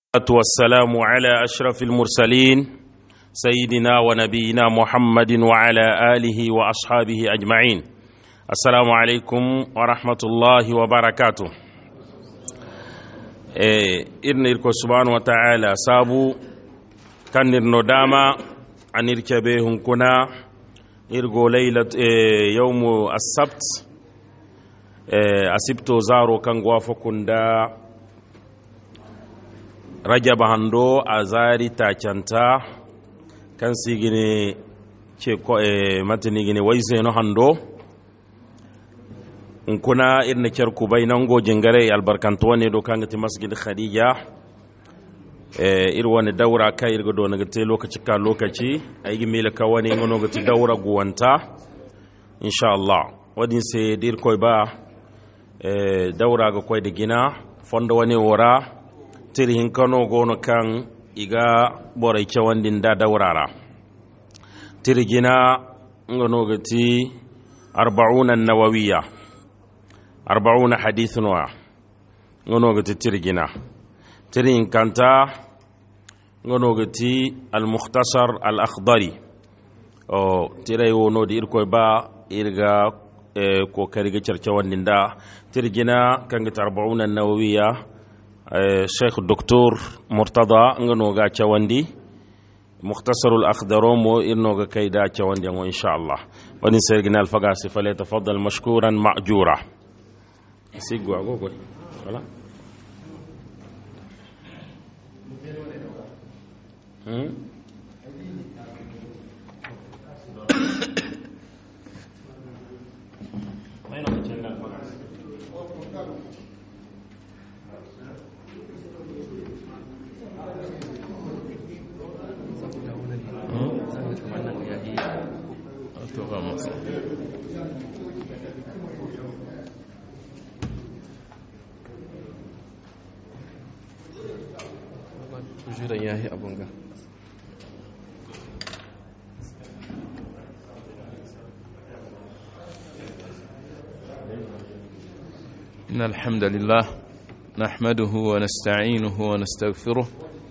والصلاة والسلام على أشرف المرسلين سيدنا ونبينا محمد وعلى آله وأصحابه أجمعين السلام عليكم ورحمة الله وبركاته إرن إركو سبحانه وتعالى سابو كان نداما عن إركبهم كنا إرغو ليلة يوم السبت أسبتو زارو كان غوافكم دا rajaba hando a zari tacanta kan sigine ce ko e matini gine waise no hando kuna irna kyarku bai nan gojin gare albarkantu wani do kan gati masjid khadija e ir wani daura kai irga do nagate lokaci ka lokaci ai gi mila ka wani ngono gati daura guwanta insha Allah wadin sai dir koy ba e daura ga koy da gina fondo wani wora tirihin kano gono kan iga borai cewandin da daurara tirgina ngono gati arba'una nawawiya arba'una hadithun wa ngono gati tirgina tirin kanta ngono gati al-mukhtasar al-akhdari o tirai wono di irkoy ba irga kokari ga cercewandin da tirgina kan gati arba'una nawawiya sheikh docteur murtada nga noga cawandi mukhtasarul akhdarom mo irnoga kayda cawandi ngo inshallah wani sergina alfaga si fale tafaddal mashkuran ma'jura siggo ago ko wala hmm jiran ya yi abin ga إن الحمد لله نحمده ونستعينه ونستغفره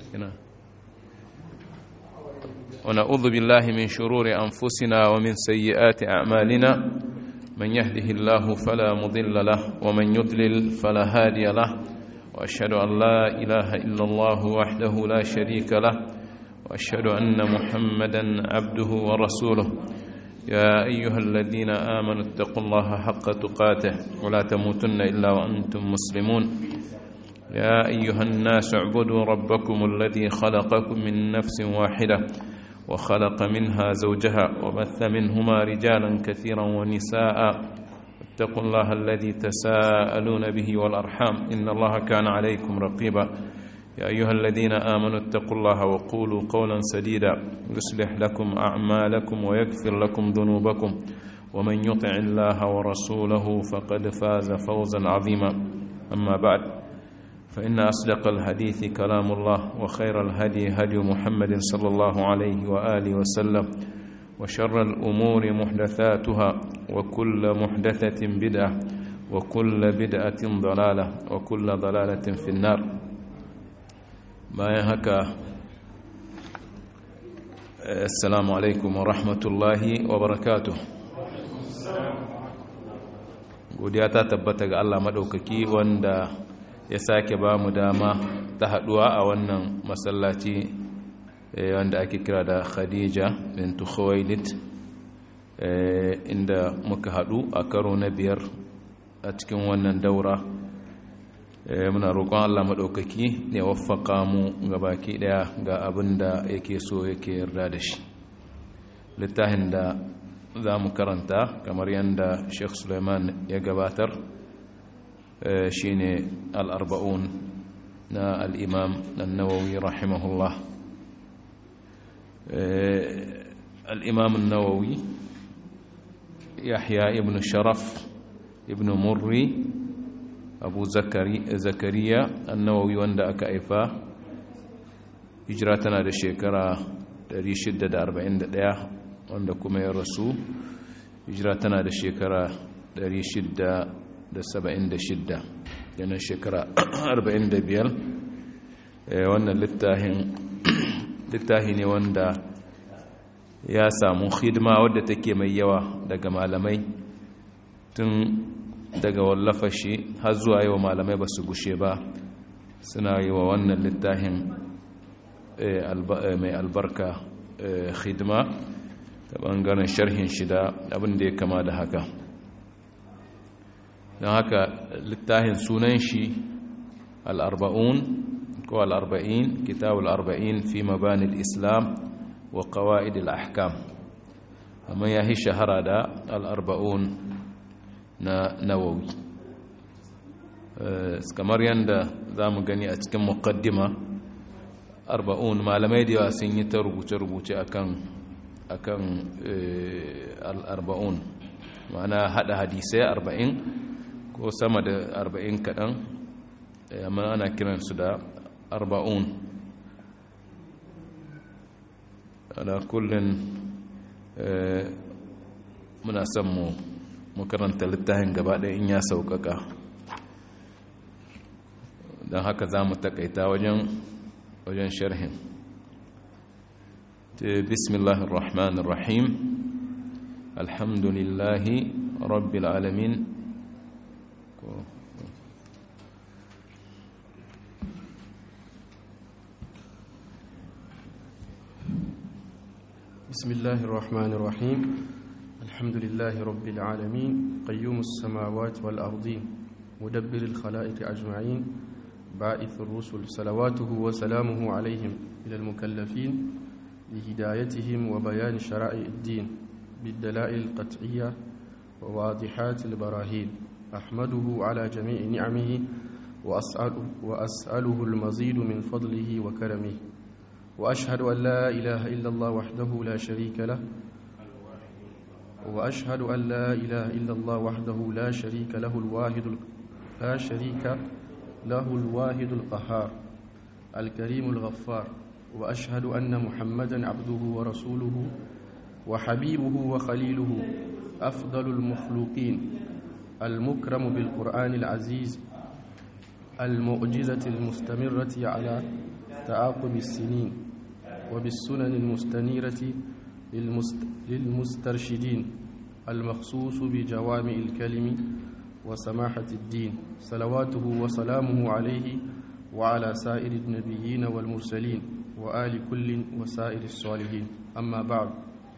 ونعوذ بالله من شرور أنفسنا ومن سيئات أعمالنا من يهده الله فلا مضل له ومن يضلل فلا هادي له واشهد ان لا اله الا الله وحده لا شريك له واشهد ان محمدا عبده ورسوله يا ايها الذين امنوا اتقوا الله حق تقاته ولا تموتن الا وانتم مسلمون يا ايها الناس اعبدوا ربكم الذي خلقكم من نفس واحده وخلق منها زوجها وبث منهما رجالا كثيرا ونساء اتقوا الله الذي تساءلون به والأرحام إن الله كان عليكم رقيبا يا أيها الذين آمنوا اتقوا الله وقولوا قولا سديدا يصلح لكم أعمالكم ويغفر لكم ذنوبكم ومن يطع الله ورسوله فقد فاز فوزا عظيما أما بعد فإن أصدق الحديث كلام الله وخير الهدي هدي محمد صلى الله عليه وآله وسلم وشر الأمور محدثاتها وكل محدثة بدعة وكل بدعة ضلالة وكل ضلالة في النار ما يهك السلام عليكم ورحمة الله وبركاته godiya ta tabbata ga Allah maɗaukaki wanda ya sake ba mu dama ta haɗuwa a wannan masallaci wanda ake kira da khadija bintu khuwailid inda muka hadu a karo na biyar a cikin wannan daura muna roƙon allah maɗaukaki ya waffaka mu ga baki ɗaya ga abin da yake so yake yarda da shi littafin da za mu karanta kamar yadda sheikh suleiman ya gabatar shine al'arba'un na al'imam nawawi rahimahullah الإمام النووي يحيى ابن شرف ابن مري أبو زكري زكريا النووي وند أكايفا هجراتنا da shekara 641 wanda kuma ya rasu hijira tana da shekara 676 yana shekara 45 wannan littahi ne wanda ya samu hidima wadda take mai yawa daga malamai tun daga wallafa shi har zuwa yau malamai ba su gushe ba suna yi wa wannan littafin mai albarka hidima ta bangaren sharhin shida abin da ya kama da haka don haka littafin sunan shi al'arba'un ko al'arba'in kitabul arba'in fi mabanil islam wa qawa'idil ahkam amma ya yi shahara da al'arba'un na nawawi kamar yadda za mu gani a cikin muqaddima arba'un malamai da yawa sun yi ta rubuce-rubuce akan akan al'arba'un ma'ana hada hadisai arba'in ko sama da arba'in kaɗan amma ana kiransu da arba'un ana kullum muna son mu mu karanta littafin gaba ɗaya in ya sauƙaƙa don haka za mu taƙaita wajen wajen sharhin bismillahir rahmanir rahim alhamdulillahi rabbil alamin بسم الله الرحمن الرحيم الحمد لله رب العالمين قيوم السماوات والأرضين مدبر الخلائق أجمعين باعث الرسل صلواته وسلامه عليهم إلى المكلفين لهدايتهم وبيان شرائع الدين بالدلائل القطعية وواضحات البراهين أحمده على جميع نعمه وأسأله, وأسأله المزيد من فضله وكرمه وأشهد أن لا إله إلا الله وحده لا شريك له وأشهد أن لا إله إلا الله وحده لا شريك له الواحد لا شريك له الواحد القهار الكريم الغفار وأشهد أن محمدا عبده ورسوله وحبيبه وخليله أفضل المخلوقين المكرم بالقرآن العزيز المعجزة المستمرة على تعاقب السنين وبالسنن المستنيرة للمسترشدين المخصوص بجوامع الكلم وسماحة الدين صلواته وسلامه عليه وعلى سائر النبيين والمرسلين وآل كل وسائر الصالحين أما بعد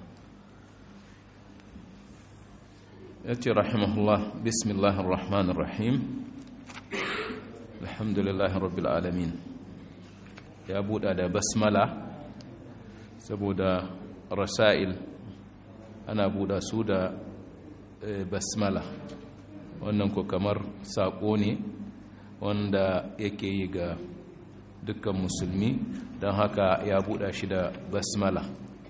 يأتي رحمه الله بسم الله الرحمن الرحيم الحمد لله رب العالمين ya buɗa da basmala saboda rasa'il ana buɗa su da basmala wannan ko kamar saƙo ne wanda yake yi ga dukkan musulmi don haka ya buɗa shi da basmala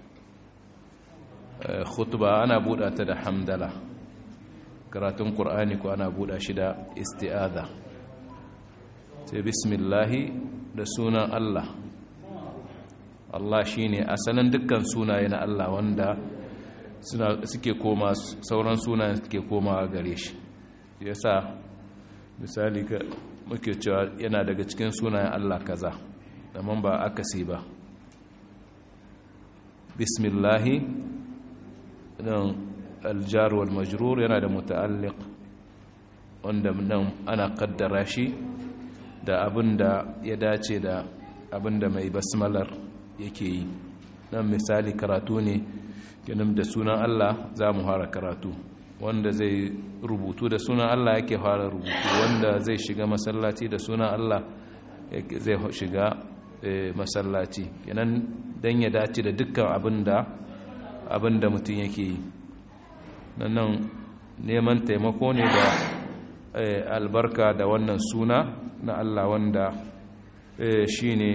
khutba ana buɗa ta da hamdala karatun ƙur'ani ko ana buɗa shi da isti'adha sai bismillahi da sunan Allah Allah shi ne asalin dukkan sunaye na Allah wanda suke koma sauran sunayen suke koma gare shi ya sa misali muke cewa yana daga cikin sunayen Allah kaza daman ba akasi ba bismillahi don aljar wal majrur yana da muta'alliq wanda nan ana kaddara shi da abin da ya dace da abin da mai basmalar yake yi nan misali karatu ne ganin da sunan Allah za mu fara karatu wanda zai rubutu da sunan Allah yake fara rubutu wanda zai shiga masallaci da sunan Allah zai shiga masallaci kenan dan ya dace da dukkan abin da abin da mutum yake yi nan neman taimako ne da albarka da wannan suna na Allah wanda shi ne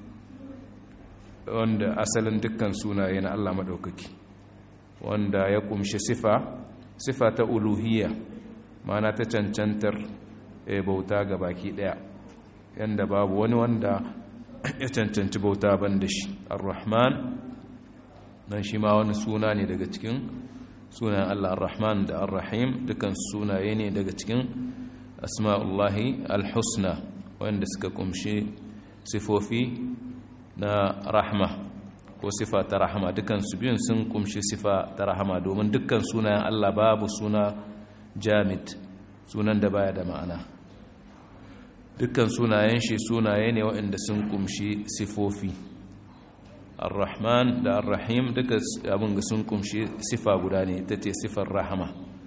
wanda asalin dukkan sunaye na Allah maɗaukaki wanda ya kumshi sifa sifa ta uluhiyya mana ta cancantar bauta ga baki ɗaya yanda babu wani wanda ya cancanci bauta ban da shi ar-rahman nan shi ma wani suna ne daga cikin sunan Allah ar-rahman da ar-rahim dukkan sunaye ne daga cikin asma'ullahi al-husna wanda suka kumshi sifofi na rahma ko sifa ta rahama dukkan su biyun sun kumshi sifa ta rahama domin dukkan sunayen Allah babu suna jamid sunan da baya da ma'ana dukkan sunayen shi sunaye ne waɗanda sun kumshi sifofi ar-rahman da ar-rahim duka abin ga sun kumshi sifa guda ne ita ce sifar rahama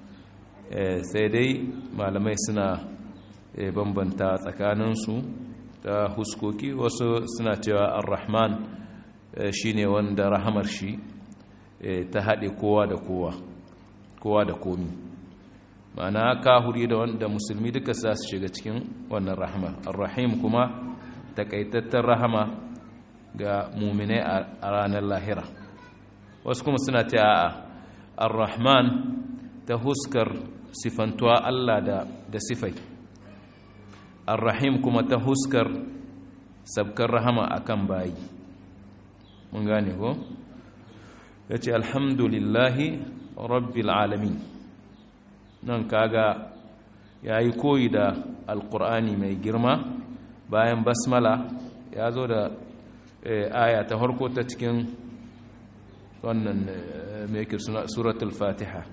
sai dai malamai suna bambanta tsakaninsu ta huskoki wasu suna cewa ar-rahman shine wanda rahamar shi ta haɗe kowa da kowa kowa da komi ma'ana kahuri da wanda musulmi duka za su shiga cikin wannan rahama ar-rahim kuma takaitattar rahama ga muminai a ranar lahira wasu kuma suna ta a ar-rahman ta huskar sifantuwa Allah da da sifai ar-rahim kuma ta huskar sabkar rahama akan bayi mun gane ko yace alhamdulillahi rabbil alamin nan kaga yayi koyi da alqur'ani mai girma bayan basmala ya zo da aya ta harko ta cikin wannan mai suratul fatiha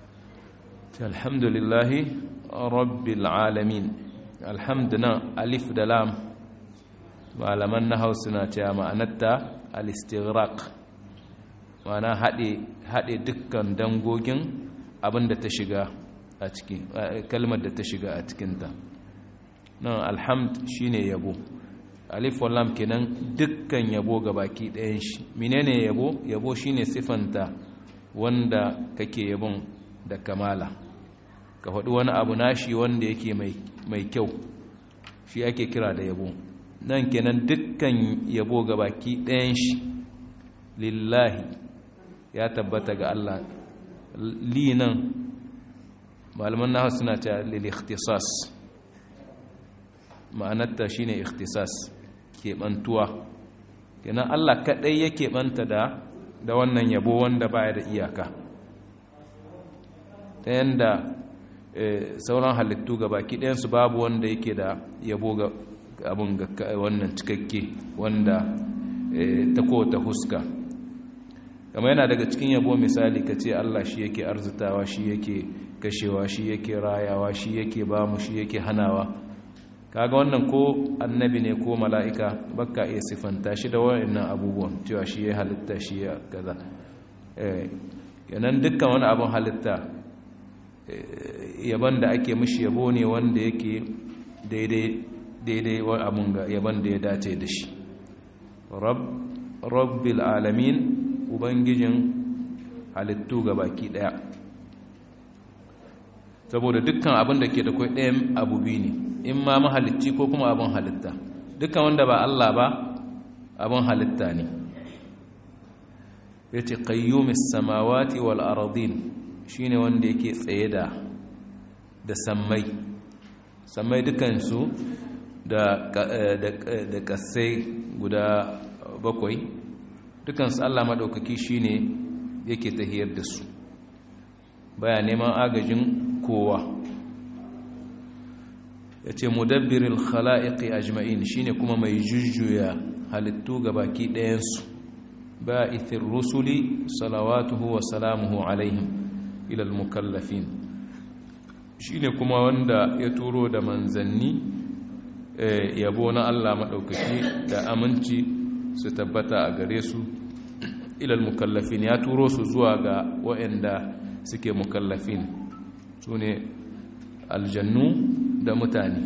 alhamdulillahi rabbil alamin alhamduna alif da lam malaman na hausa na cewa ma'anarta al-istighraq ma'ana haɗe dukkan dangogin abin da ta shiga a ciki kalmar da ta shiga a cikinta nan alhamd shine yabo alif wallam kenan dukkan yabo ga baki ɗayan shi menene yabo yabo shine sifanta wanda kake yabon da kamala ka faɗi wani abu nashi wanda yake mai kyau shi ake kira da yabo nan kenan dukkan yabo ga baki ɗayan shi lillahi ya tabbata ga Allah li nan malaman nahu suna ta lil ikhtisas ma'anarta shine ikhtisas keɓantuwa kenan Allah kaɗai ya keɓanta da da wannan yabo wanda baya da iyaka ta yanda sauran halittu ga baki ɗayansu babu wanda yake da yabo ga abin ga wannan cikakke wanda ta kowata huska kama yana daga cikin yabo misali ka ce Allah shi yake arzitawa shi yake kashewa shi yake rayawa shi yake bamu shi yake hanawa kaga wannan ko annabi ne ko mala'ika baka iya siffanta shi da wayannan abubuwan cewa shi ya halitta shi ya kaza yanan dukkan wani abin halitta yaban da ake mishi yabo ne wanda yake daidai wani abin ga yaban da ya dace da shi rabbil alamin ubangijin halittu ga baki daya saboda dukkan abin da ke da kwai ɗayan abu biyu ne in ma mahalicci ko kuma abin halitta dukkan wanda ba Allah ba abin halitta ne ya ce ƙayyumis samawati wal aradin shi ne wanda yake tsaye da da sammai sammai dukansu da ƙasai guda bakwai dukansu Allah maɗaukaki shi ne yake tahiyar da su baya neman agajin kowa ya ce mudabbirin khala'iƙi ajma'in shine kuma mai jujjuya halittu ga baki ɗayansu ba ithin rusuli salawatuhu wa salamuhu alaihim ilal mukallafin shine kuma wanda ya turo da manzanni yabo na Allah maɗaukaki da aminci su tabbata a gare su ilal mukallafin ya turo su zuwa ga waɗanda suke mukallafin su ne aljannu da mutane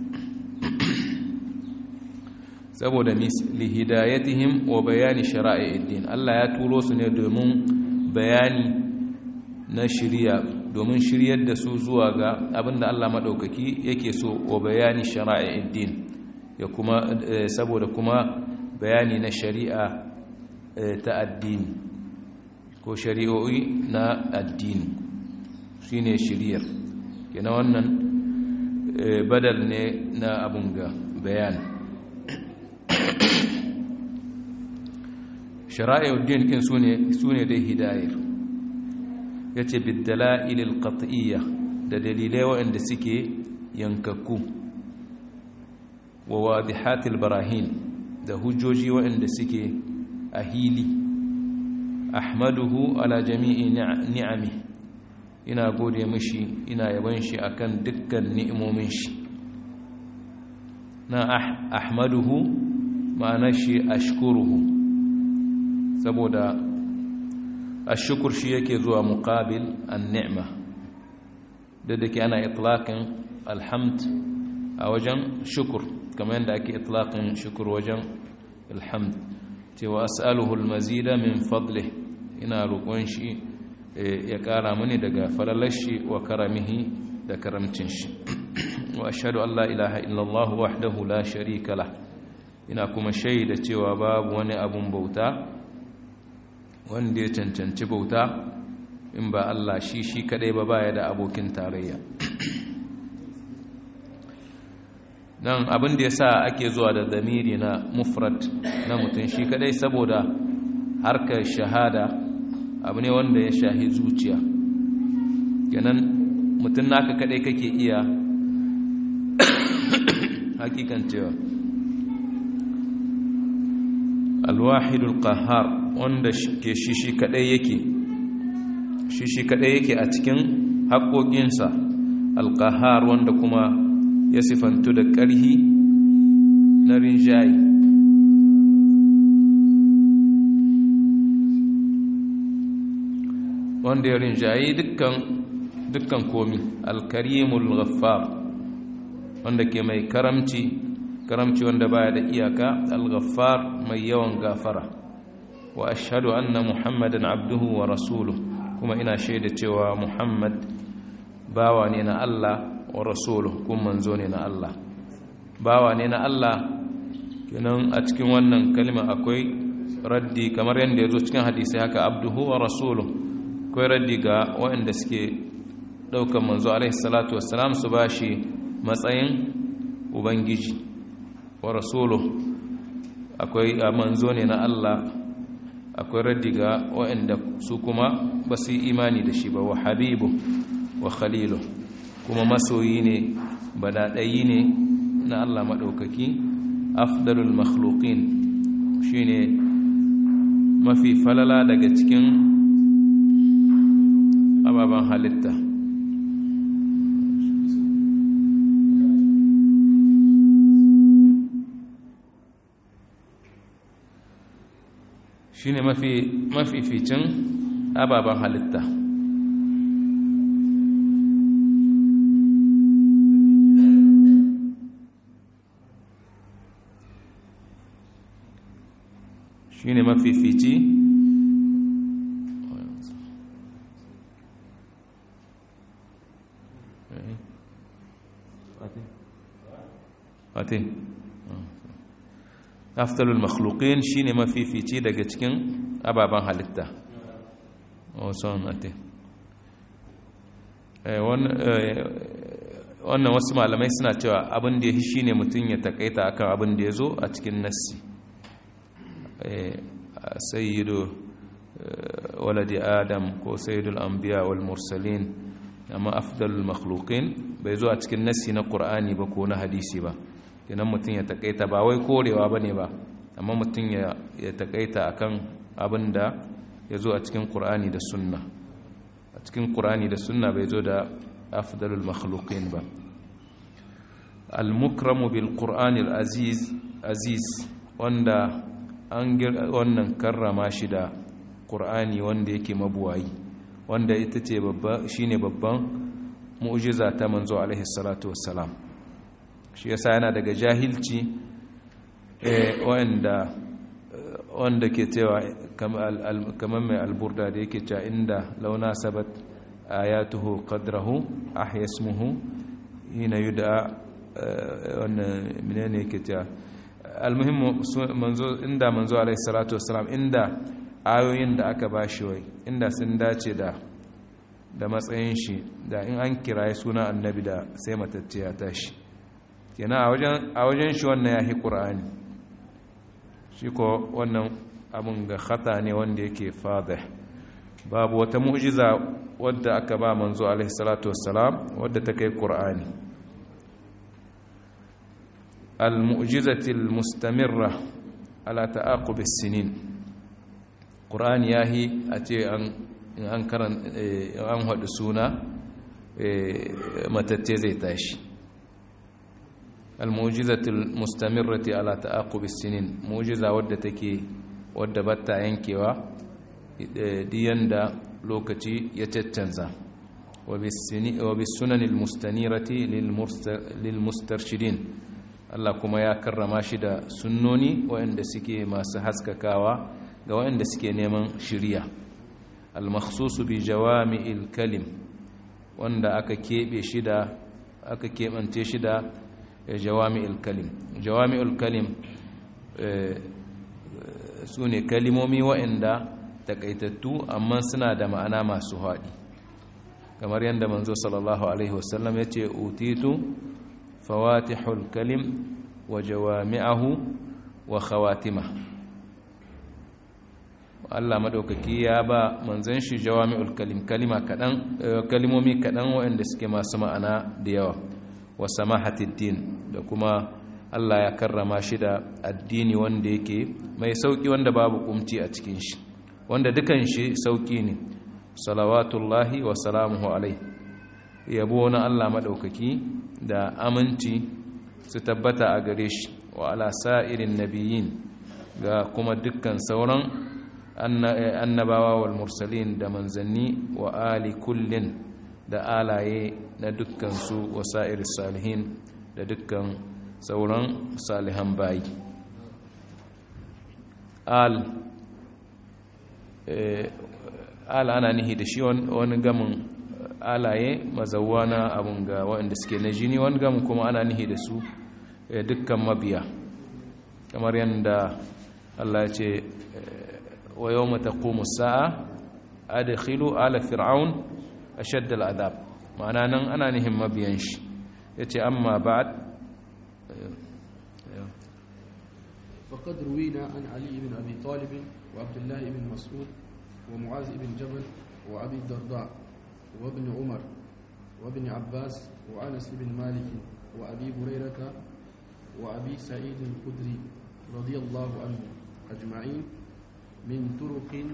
saboda lihidayatihim wa bayani shara'i'id Allah ya turo su ne domin bayani na shirya domin shiryar da su zuwa ga abinda Allah madaukaki yake so wa bayani shara'i'id ya kuma saboda kuma bayani na shari'a ta addini ko shari'o'i na addini shine shiryar kenan wannan badal ne na abun ga bayani shara'i'uddin kin sune sune dai hidayar yace bidala'il alqat'iyya da dalilai waɗanda suke yankakku wa wadihat albarahin da hujjoji waɗanda suke a hili ahmaduhu ala jami'i ni'ami ina gode mishi ina yaban shi akan dukkan ni'imomin shi na ahmaduhu ma'ana shi ashkuruhu saboda ashukur shi yake zuwa muqabil an-ni'ma da dake ana itlaqin alhamd a wajen shukur kamar yadda ake itlaqin shukur wajen alhamd cewa as'aluhu al-mazida min fadlihi ina roƙon shi ya ƙara mini daga falalar shi wa karamihi da karamcin shi wa ashhadu an la ilaha illallah wahdahu la sharika lah ina kuma shaida cewa babu wani abun bauta wanda ya cancanci bauta in ba Allah shi shi kadai ba baya da abokin tarayya nan abin da yasa ake zuwa da zamiri na mufrad na mutum shi kadai saboda harkar shahada abu ne wanda ya shahi zuciya kenan mutum naka kadai kake iya hakikan cewa alwahidul qahhar wanda ke shishi kadai yake shishi kadai yake a cikin haƙoƙinsa alqahhar wanda kuma ya sifantu da ƙarhi na rinjayi wanda ya rinjayi dukkan dukkan komi alkarimul ghaffar wanda ke mai karamci karamci wanda baya da iyaka al-ghaffar mai yawan gafara wa ashhadu anna muhammadan abduhu wa rasuluhu kuma ina shaida cewa muhammad bawa ne na Allah wa rasuluhu kuma manzo ne na Allah bawa ne na Allah kenan a cikin wannan kalma akwai raddi kamar yadda ya zo cikin hadisi haka abduhu wa rasuluhu akwai raddi ga waɗanda suke ɗaukar manzo alaihi salatu wassalam su ba shi matsayin ubangiji wa rasulu akwai manzo ne na Allah akwai raddi ga waɗanda su kuma ba su yi imani da shi ba wa habibu wa khalilu kuma masoyi ne badaɗayi ne na Allah maɗaukaki afdalul makhluqin shine mafi falala daga cikin ababen halitta shi ne mafificin ababen halitta shi ne mafifici Fatih afdalul makhluqin shine mafifici daga cikin ababen halitta son ate wannan wasu malamai suna cewa abin da ya shi ne mutum ya takaita akan abin da ya zo a cikin nassi sayyidu waladi adam ko sayyidul anbiya wal mursalin amma afdalul makhluqin bai zo a cikin nassi na qur'ani ba ko na hadisi ba kenan mutum ya takaita ba wai korewa bane ba amma mutum ya takaita akan abin da ya zo a cikin qur'ani da sunna a cikin qur'ani da sunna bai zo da afdalul makhluqin ba al-mukramu bil qur'ani al-aziz aziz wanda an wannan karrama shi da qur'ani wanda yake mabuwayi wanda ita ce babba shine babban mu'jiza ta manzo alaihi salatu wassalam shi yasa yana daga jahilci wanda wanda ke cewa kamar mai alburda da yake cewa inda launa sabat ayatuhu qadrahu ahyasmuhu hina yuda wannan menene yake cewa almuhimmu manzo inda manzo alaihi salatu wassalam inda ayoyin da aka bashi wai inda sun dace da da matsayin shi da in an kiraye suna annabi da sai matacce ya tashi kenan a wajen shi wannan ya hi ƙura'ani shi ko wannan abin ga khata ne wanda yake fadih babu wata mu'jiza wadda aka ba manzo alaihi salatu wassalam wadda ta kai ƙura'ani al-mu'jizati al-mustamirra ala ta'aqubis sinin qur'ani yahi a ce an an karan an hadu suna matatte zai tashi al-mu'jizatul mustamirrati ala ta'aqubis sinin mu'jiza wadda take wadda batta yankewa diyan da lokaci ya caccanza wa bis sunanil mustanirati lil mustarshidin Allah kuma ya karrama shi da sunnoni waɗanda suke masu haskakawa ga waɗanda suke neman shiriya al-makhsusu bi jawami'il kalim wanda aka kebe shi da aka kebance shi da jawami'il kalim jawami'ul kalim su ne kalimomi waɗanda takaitattu amma suna da ma'ana masu haɗi kamar yadda manzo sallallahu alaihi wasallam ya ce utitu fawatihul kalim wa jawami'ahu wa khawatima Allah madaukaki ya ba manzon shi jawami'ul kalim kalima kadan kalimomi kadan waɗanda suke masu ma'ana da yawa wa samahatid din da kuma Allah ya karrama shi da addini wanda yake mai sauki wanda babu kumci a cikin shi wanda dukan shi sauki ne salawatullahi wa salamuhu alai yabo na Allah madaukaki da aminci su tabbata a gare shi wa ala sa'irin nabiyyin ga kuma dukkan sauran annabawa wal mursalin da manzanni wa ali kullin da alaye na dukkan su wa sa'iris salihin da dukkan sauran salihan bayi al al ana nihi da shi wani gamin alaye mazawa na abun ga waɗanda suke na jini wani gamin kuma ana nihi da su dukkan mabiya kamar yadda Allah ya ce wa yau mata sa'a adkhilu ala fir'aun ashadd al'adab ma'ana nan ana nihin mabiyan shi yace amma ba'd فقد روينا عن علي بن أبي طالب وعبد الله بن مسعود ومعاذ بن جبل وأبي الدرداء وابن عمر وابن عباس وأنس بن مالك وأبي هريرة وأبي سعيد الخدري رضي الله عنه أجمعين من طرق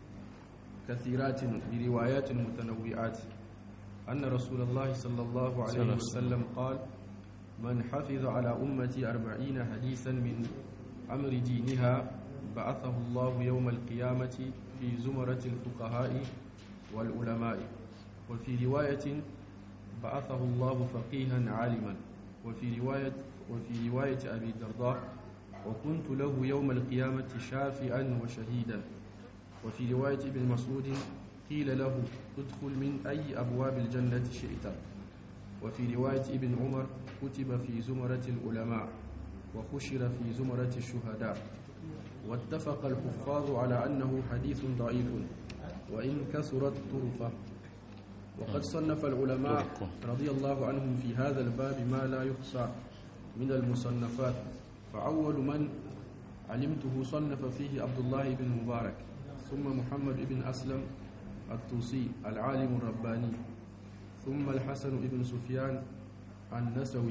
كثيرات بروايات متنوعات أن رسول الله صلى الله عليه وسلم قال من حفظ على أمتي أربعين حديثا من أمر دينها بعثه الله يوم القيامة في زمرة الفقهاء والعلماء وفي رواية بعثه الله فقيها عالما وفي رواية وفي رواية أبي الدرداء وكنت له يوم القيامة شافعا وشهيدا وفي رواية ابن مسعود قيل له ادخل من أي أبواب الجنة شئت وفي رواية ابن عمر كتب في زمرة العلماء وخشر في زمرة الشهداء واتفق الحفاظ على أنه حديث ضعيف وإن كثرت طرقه وقد صنف العلماء رضي الله عنهم في هذا الباب ما لا يحصى من المصنفات فأول من علمته صنف فيه عبد الله بن مبارك ثم محمد بن أسلم الطوسي العالم الرباني ثم الحسن بن سفيان النسوي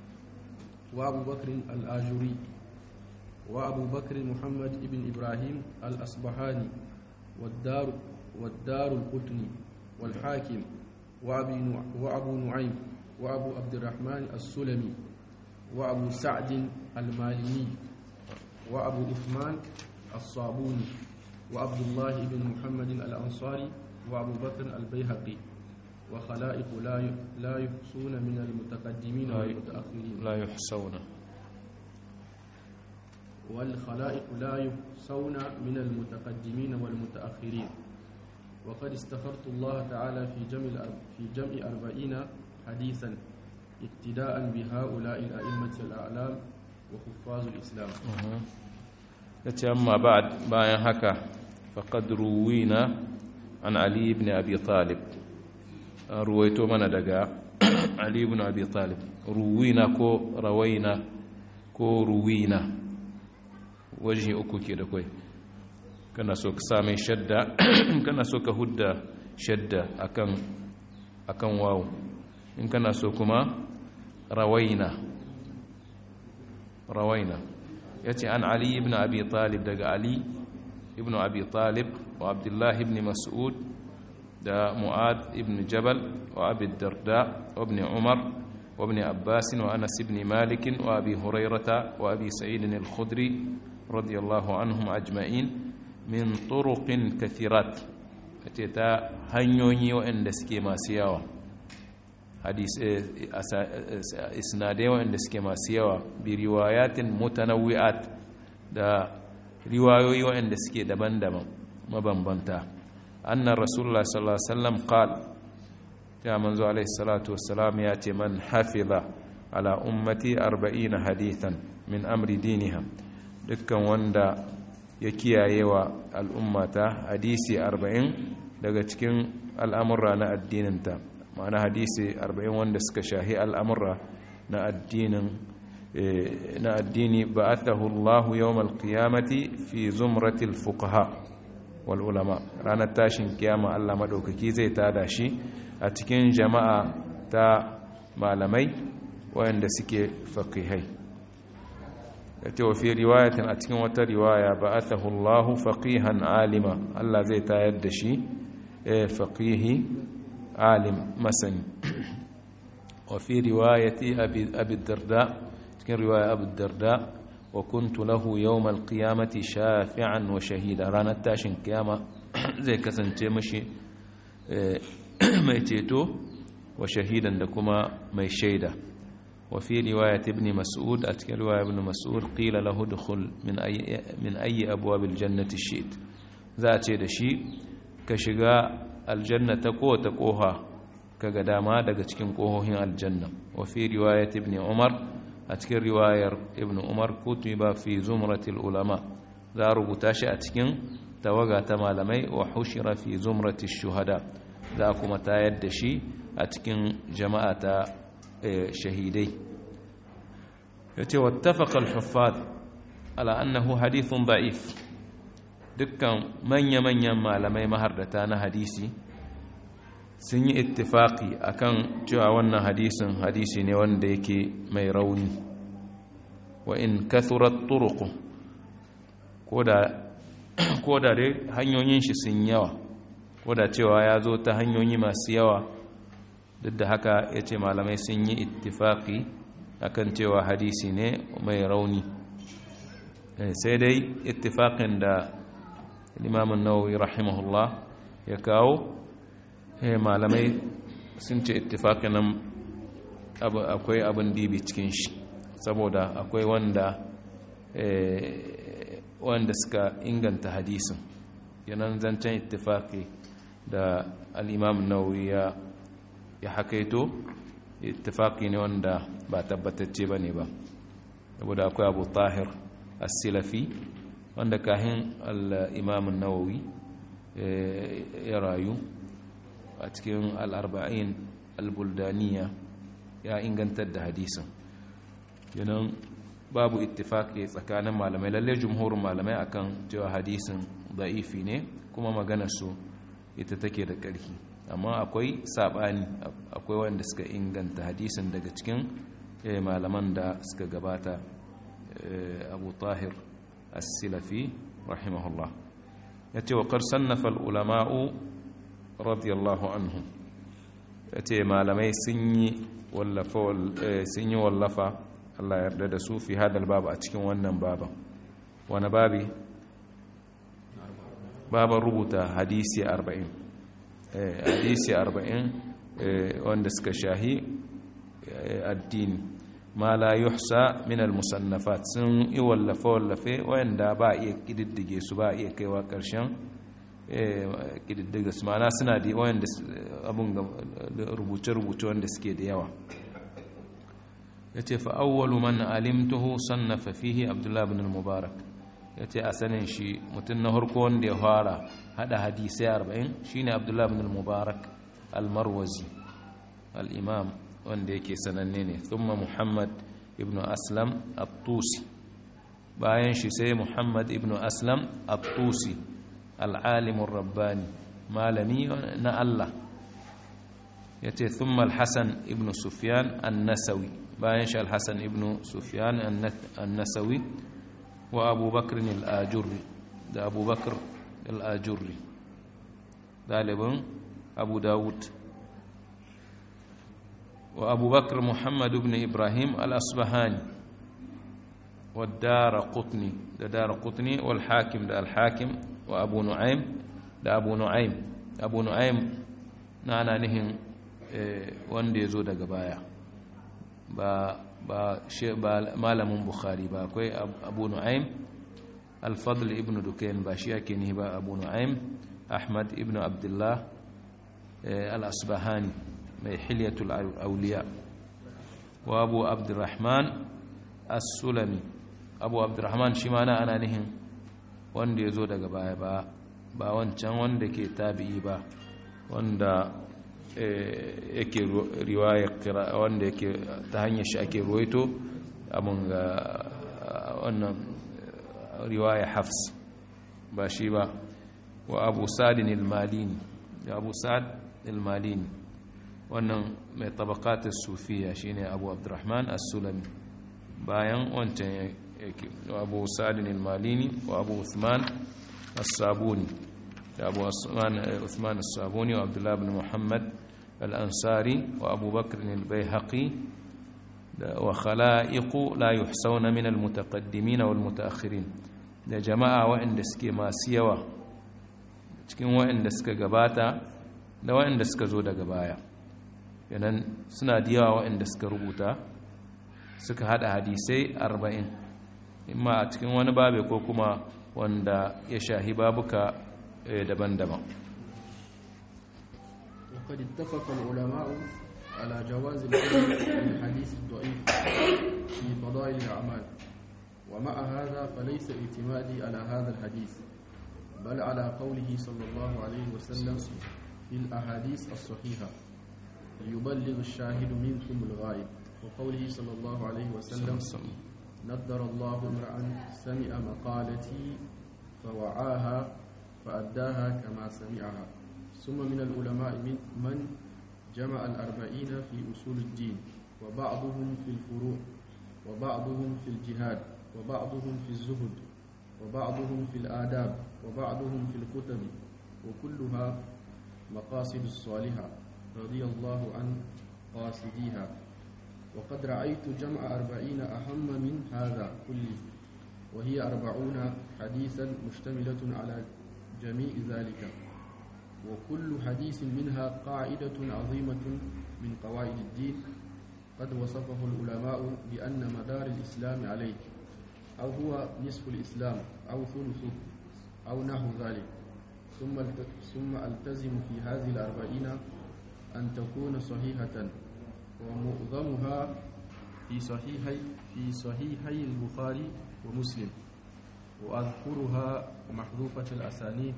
وأبو بكر الآجري وأبو بكر محمد بن إبراهيم الأصبحاني والدار والدار القطني والحاكم وأبي وأبو نعيم وأبو عبد الرحمن السلمي وأبو سعد الماليني وأبو عثمان الصابوني وعبد الله بن محمد الأنصاري وأبو بكر البيهقي وخلائق لا لا يحصون من المتقدمين والمتأخرين لا يحصون والخلائق لا يحصون من المتقدمين والمتأخرين وقد استخرت الله تعالى في جمع في جمع أربعين حديثا اقتداء بهؤلاء الأئمة الأعلام وحفاظ الإسلام yace amma ba'd bayan haka faqad ruwina an ali ibn abi talib ruwaito mana daga ali ibn abi talib ruwina ko rawaina ko ruwina waje uku ke da kai kana so ka same shadda kana so ka hudda shadda akan akan wawu in kana so kuma rawaina rawaina yace an ali ibn abi talib daga ali ibn abi talib wa abdullah ibn mas'ud da mu'ad ibn jabal wa abi darda wa ibn umar wa ibn abbas wa anas ibn malik wa abi hurairata wa abi sa'id al-khudri radiyallahu anhum ajma'in min turuqin kathirat ce ta hanyoyi waɗanda suke masu yawa isnadai waɗanda suke masu yawa bi riwayatin mutanawwi'at da riwayoyi waɗanda suke daban-daban mabambanta annan rasulullah sallallahu alaihi wasallam qal ta manzo alaihi salatu wassalam ya ce man hafiza ala ummati 40 hadithan min amri diniha dukkan wanda ya kiyaye wa al'ummata hadisi arba'in daga cikin al'amurra na addininta ma'ana hadisi arba'in wanda suka shahi al'amurra na addinin na addini ba Allahu yawmal qiyamati fi zumratil fuqaha wal ulama ranar tashin kiyama Allah madaukaki zai tada shi a cikin jama'a ta malamai wayanda suke faqihai yace wa fi riwayatin a cikin wata riwaya ba'athahu Allahu faqihan alima Allah zai tayar da shi faqihi alim masani wa fi riwayati abi abi darda cikin riwaya abu darda wa kuntu lahu yawm alqiyamati shafi'an wa shahida ranar tashin kiyama zai kasance mashi mai ceto wa shahidan da kuma mai shaida وفي رواية ابن مسعود أتكلم رواية ابن مسعود قيل له دخل من أي, من أي أبواب الجنة الشيت ذات دشي كشغا الجنة كو تقوها كقداما دقا تكين قوهين الجنة وفي رواية ابن عمر أتكلم رواية ابن عمر كتب في زمرة العلماء ذا ربطاش أتكين توقع تمالمي وحشر في زمرة الشهداء ذا كما تايد دشي أتكين جماعة shahidai ya ce wattafaka al-huffaz ala annahu hadithun da'if dukkan manya-manyan malamai mahardata na hadisi sun yi ittifaki akan cewa wannan hadisin hadisi ne wanda yake mai rauni wa in kathurat turuqu ko da dai hanyoyin shi sun yawa ko da cewa ya zo ta hanyoyi masu yawa duk da haka ya ce malamai sun yi ittifaki akan cewa hadisi ne mai rauni sai dai ittifakin da limamin nawawi rahimahullah ya kawo malamai sun ce ittifakin nan akwai abin dibi cikin shi saboda akwai wanda wanda suka inganta hadisin yanan zancen ittifaki da al'imamin nawawi ya ya hakaito ittifaqi ne wanda ba tabbatacce bane ba saboda akwai Abu Tahir As-Silafi wanda kahin al-Imam an-Nawawi ya rayu a cikin al-arba'in al-buldaniya ya ingantar da hadisin yanan babu ittifaqi tsakanin malamai lalle jumhurin malamai akan cewa hadisin da'ifi ne kuma maganar su ita take da ƙarfi amma akwai sabani akwai wanda suka inganta hadisin daga cikin malaman da suka gabata abu tahir as-silafi rahimahullah ya ce wa sannafa ulama'u radiyallahu anhu ya ce malamai sun yi wallafa Allah yarda da su fi hadal babu a cikin wannan baban wani babi baban rubuta hadisi arba'in hadisi arba'in wanda suka shahi addini ma la yuhsa min al-musannafat sun yi wallafe-wallafe wanda ba iya kididdige su ba iya kaiwa ƙarshen kididdige su mana suna da wanda abin rubuce-rubuce wanda suke da yawa ya ce fa'awwalu man alimtuhu sannafa fihi abdullahi bin al-mubarak ya ce a sanin shi mutum na harko wanda ya fara hada hadisai arba'in shine abdullahi bin al-mubarak al-marwazi al-imam wanda yake sananne ne thumma muhammad ibn aslam at-tusi bayan shi sai muhammad ibn aslam at-tusi al-alim rabbani malami na Allah yace thumma al-hasan ibn sufyan an-nasawi bayan shi al-hasan ibn sufyan an-nasawi wa abubakar al-ajurri da abubakar al-ajurri ɗalibin abu dawud wa abubakar muhammad ibn ibrahim al-asbahani wa dara qutni da dara qutni wal hakim da al-hakim wa abu nu'aym da abu nu'aym abu nu'aym na ana nihin wanda ya zo daga baya ba ba malamin bukhari ba akwai abu nu'aym al-fadl ibn dukain ba shi ake ni ba abu nu'aym ahmad ibn abdullah al-asbahani mai hilyatul auliya wa abu abdurrahman as-sulami abu abdurrahman shi ma na ana nihin wanda ya zo daga baya ba ba wancan wanda ke tabi'i ba wanda yake riwaya wanda yake ta hanyar shi ake ruwaito abin ga wannan riwaya hafs ba shi ba wa abu sa'adin ilmalini da abu sa'ad ilmalini wannan mai tabakatar sufiya shine abu abdurrahman as-sulami bayan wancan yake abu sa'adin ilmalini wa abu uthman as-sabuni da abu uthman as-sabuni wa abdullah ibn muhammad الأنصاري وأبو بكر البيهقي وخلائق لا يحصون من المتقدمين والمتأخرين da jama'a waɗanda suke masu yawa cikin waɗanda suka gabata da waɗanda suka zo daga baya yanan suna da yawa waɗanda suka rubuta suka hada hadisai arba'in imma a cikin wani babe ko kuma wanda ya shahi babuka daban-daban وقد اتفق العلماء على جواز العمل بالحديث الضعيف في فضائل الأعمال ومع هذا فليس اعتمادي على هذا الحديث بل على قوله صلى الله عليه وسلم في الأحاديث الصحيحة ليبلغ الشاهد منكم الغائب وقوله صلى الله عليه وسلم نضر الله امرأ سمع مقالتي فوعاها فأداها كما سمعها ثم من العلماء من, من جمع الأربعين في أصول الدين وبعضهم في الفروع وبعضهم في الجهاد وبعضهم في الزهد وبعضهم في الآداب وبعضهم في الكتب وكلها مقاصد الصالحة رضي الله عن قاصديها وقد رأيت جمع أربعين أهم من هذا كله وهي أربعون حديثا مشتملة على جميع ذلك وكل حديث منها قاعدة عظيمة من قواعد الدين قد وصفه العلماء بأن مدار الإسلام عليه أو هو نصف الإسلام أو ثلثه أو نحو ذلك ثم ثم ألتزم في هذه الأربعين أن تكون صحيحة ومعظمها في صحيحي في صحيحي البخاري ومسلم وأذكرها محذوفة الأسانيد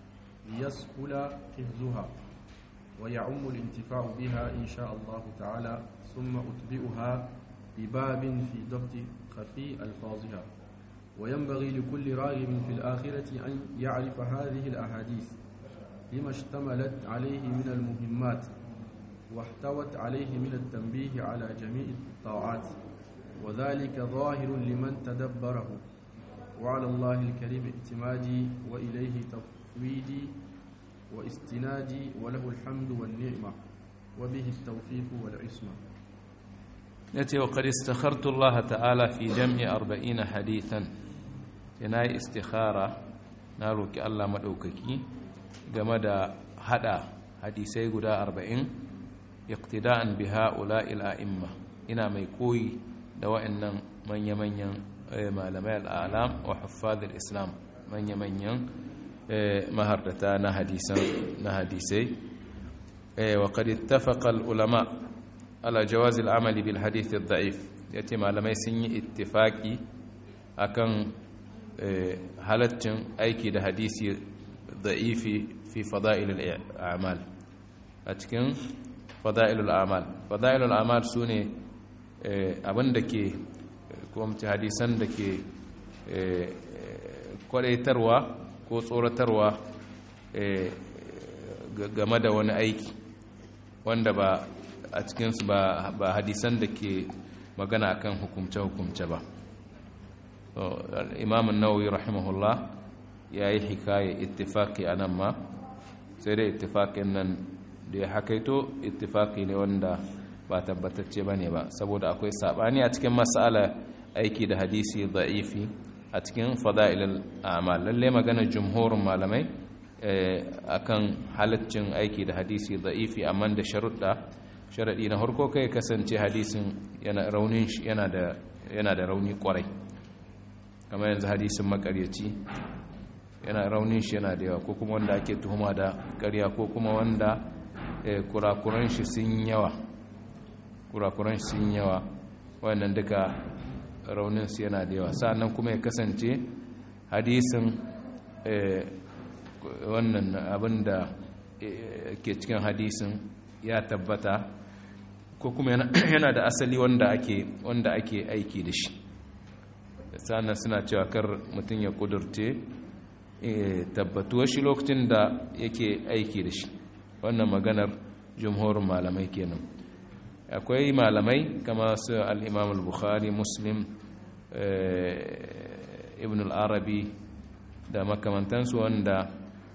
ليسهل حفظها ويعم الانتفاع بها إن شاء الله تعالى ثم أتبئها بباب في ضبط خفي ألفاظها وينبغي لكل راغب في الآخرة أن يعرف هذه الأحاديث لما اشتملت عليه من المهمات واحتوت عليه من التنبيه على جميع الطاعات وذلك ظاهر لمن تدبره وعلى الله الكريم اعتمادي وإليه تفويدي واستنادي وله الحمد والنعمة وبه التوفيق والعصمة yace wa qad istakhartu Allah ta'ala fi jam'i 40 hadithan yana istikhara na roki Allah madaukaki game da hada hadisai guda 40 iqtida'an bi ha'ula'il a'imma ina mai koyi da wa'annan manya-manyan malamai al'alam wa huffazil islam manya-manyan mahardata na hadisan na hadisai wa qad ittafaqa al-ulama ala jawaz al-amali bil hadith ad-da'if yace malamai sun yi ittifaki akan halaccin aiki da hadisi da'ifi fi fada'il al-a'mal a cikin fada'il al-a'mal fada'il al-a'mal sune abinda ke kuma hadisan da ke kwadaitarwa ko tsoratarwa game da wani aiki wanda ba a cikinsu ba hadisan da ke magana akan hukumce-hukumce ba imam an-nawawi rahimahullah yayi hikaye ittifaqi anan ma sai dai ittifaqin nan da ya hakaito ittifaqi ne wanda ba tabbatacce bane ba saboda akwai sabani a cikin mas'ala aiki da hadisi da'ifi a cikin fada'ilul a'mal lalle magana jumhurin malamai akan halaccin aiki da hadisi da'ifi amma da sharuɗa sharaɗi na harko kai kasance hadisin yana raunin yana da yana da rauni kwarai kamar yanzu hadisin makaryaci yana raunin shi yana da yawa ko kuma wanda ake tuhuma da ƙarya ko kuma wanda kurakuran shi sun yawa kurakuran shi sun yawa wannan duka raunin su yana da yawa sa'annan kuma ya kasance hadisin wannan abin da ke cikin hadisin ya tabbata ko kuma yana da asali wanda ake wanda ake aiki da shi sannan suna cewa kar mutum ya kudurce tabbatuwar shi lokacin da yake aiki da shi wannan maganar jumhurin malamai kenan akwai malamai kama su al-imam al-bukhari muslim ibn al-arabi da makamantansu wanda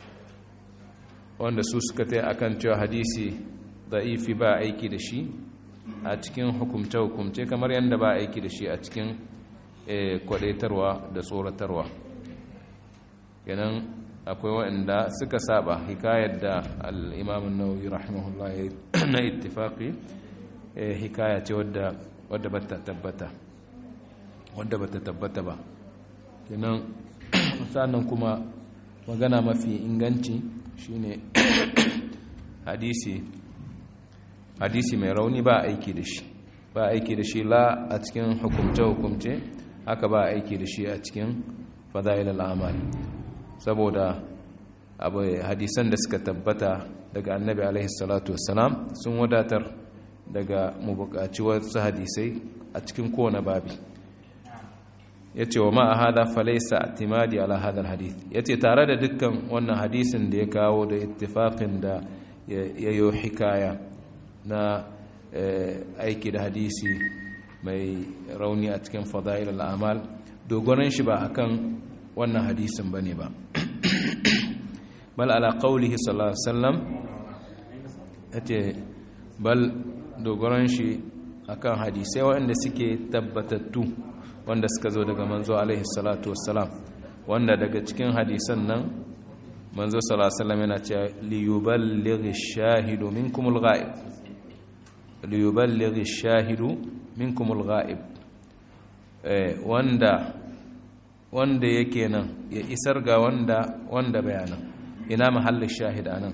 wanda su suka ta akan cewa hadisi da'ifi ba aiki da shi a cikin hukumce-hukumce kamar yadda ba aiki da shi a cikin kwadaitarwa da tsoratarwa kenan akwai waɗanda suka saba hikayar da al'imamun nauyi rahimahullah na ittifaqi hikaya ce wadda ba ta tabbata wadda ba ta tabbata ba kenan sannan kuma magana mafi inganci shine hadisi hadisi mai rauni ba aiki da shi ba aiki da shi la a cikin hukumce-hukumce haka ba aiki da shi a cikin fada'il al'amal saboda abu hadisan da suka tabbata daga annabi alaihi salatu wassalam sun wadatar daga mu buƙaci wasu hadisai a cikin kowane babi ya ce wa ma'a hada falaisa timadi ala hadar hadith ya ce tare da dukkan wannan hadisin da ya kawo da ittifaqin da ya yi hikaya na aiki da hadisi mai rauni a cikin fada'il al'amal dogonan shi ba akan wannan hadisin bane ba bal ala qawlihi sallallahu alaihi wasallam yace bal dogoran shi akan hadisai waɗanda suke tabbatattu wanda suka zo daga manzo alaihi salatu wassalam wanda daga cikin hadisan nan manzo sallallahu alaihi wasallam yana cewa li yuballighi ash-shahidu minkum al-ghaib li yuballighi ash-shahidu minkum al-ghaib eh wanda wanda yake nan ya isar ga wanda wanda bayanan ina mahallin shahid anan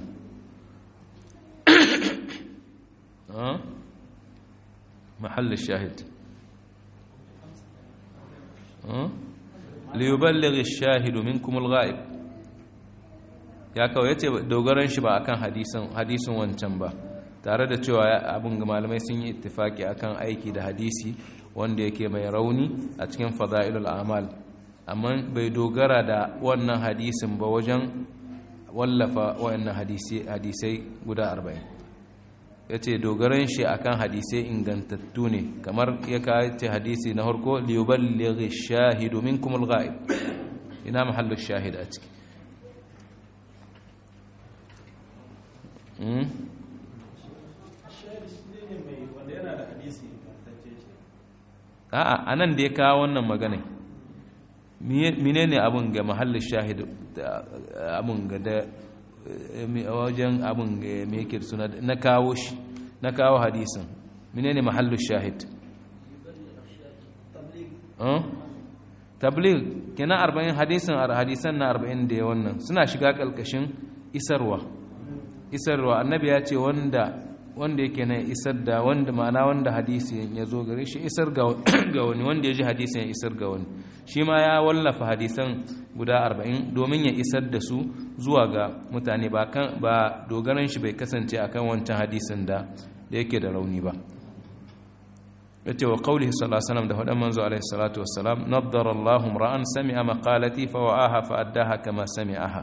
mahallin shahid liyuballighi ash-shahidu minkum al-ghaib ya kawo yace dogaran shi ba akan hadisin hadisin wancan ba tare da cewa abin ga malamai sun yi ittifaki akan aiki da hadisi wanda yake mai rauni a cikin fada'ilul a'mal amma bai dogara da wannan hadisin ba wajen wallafa wayannan hadisai guda 40 ya ce dogaran shi akan hadisai ingantattu ne kamar ya kace hadisi na harko liyuballighi shahidu minkum al-ghaib ina mahallu shahid a ciki a'a anan da ya kawo wannan magana menene abun ga mahallin shahid abun ga da wajen abin mai yake suna na kawo shi na kawo hadisin menene mahallu shahid tabligh kenan 40 hadisin hadisan na 40 da wannan suna shiga kalkashin isarwa isarwa annabi ya ce wanda wanda yake na isar da wanda ma'ana wanda hadisi ya zo gare shi isar ga wani wanda ya ji hadisin ya isar ga wani shi ma ya wallafa hadisan guda arba'in domin ya isar da su zuwa ga mutane ba ba dogaran shi bai kasance akan wancan hadisin da da yake da rauni ba yace wa qawlihi sallallahu alaihi wasallam da fadan manzo alaihi salatu wassalam naddara Allahu ra'an sami'a maqalati fa wa'aha fa addaha kama sami'aha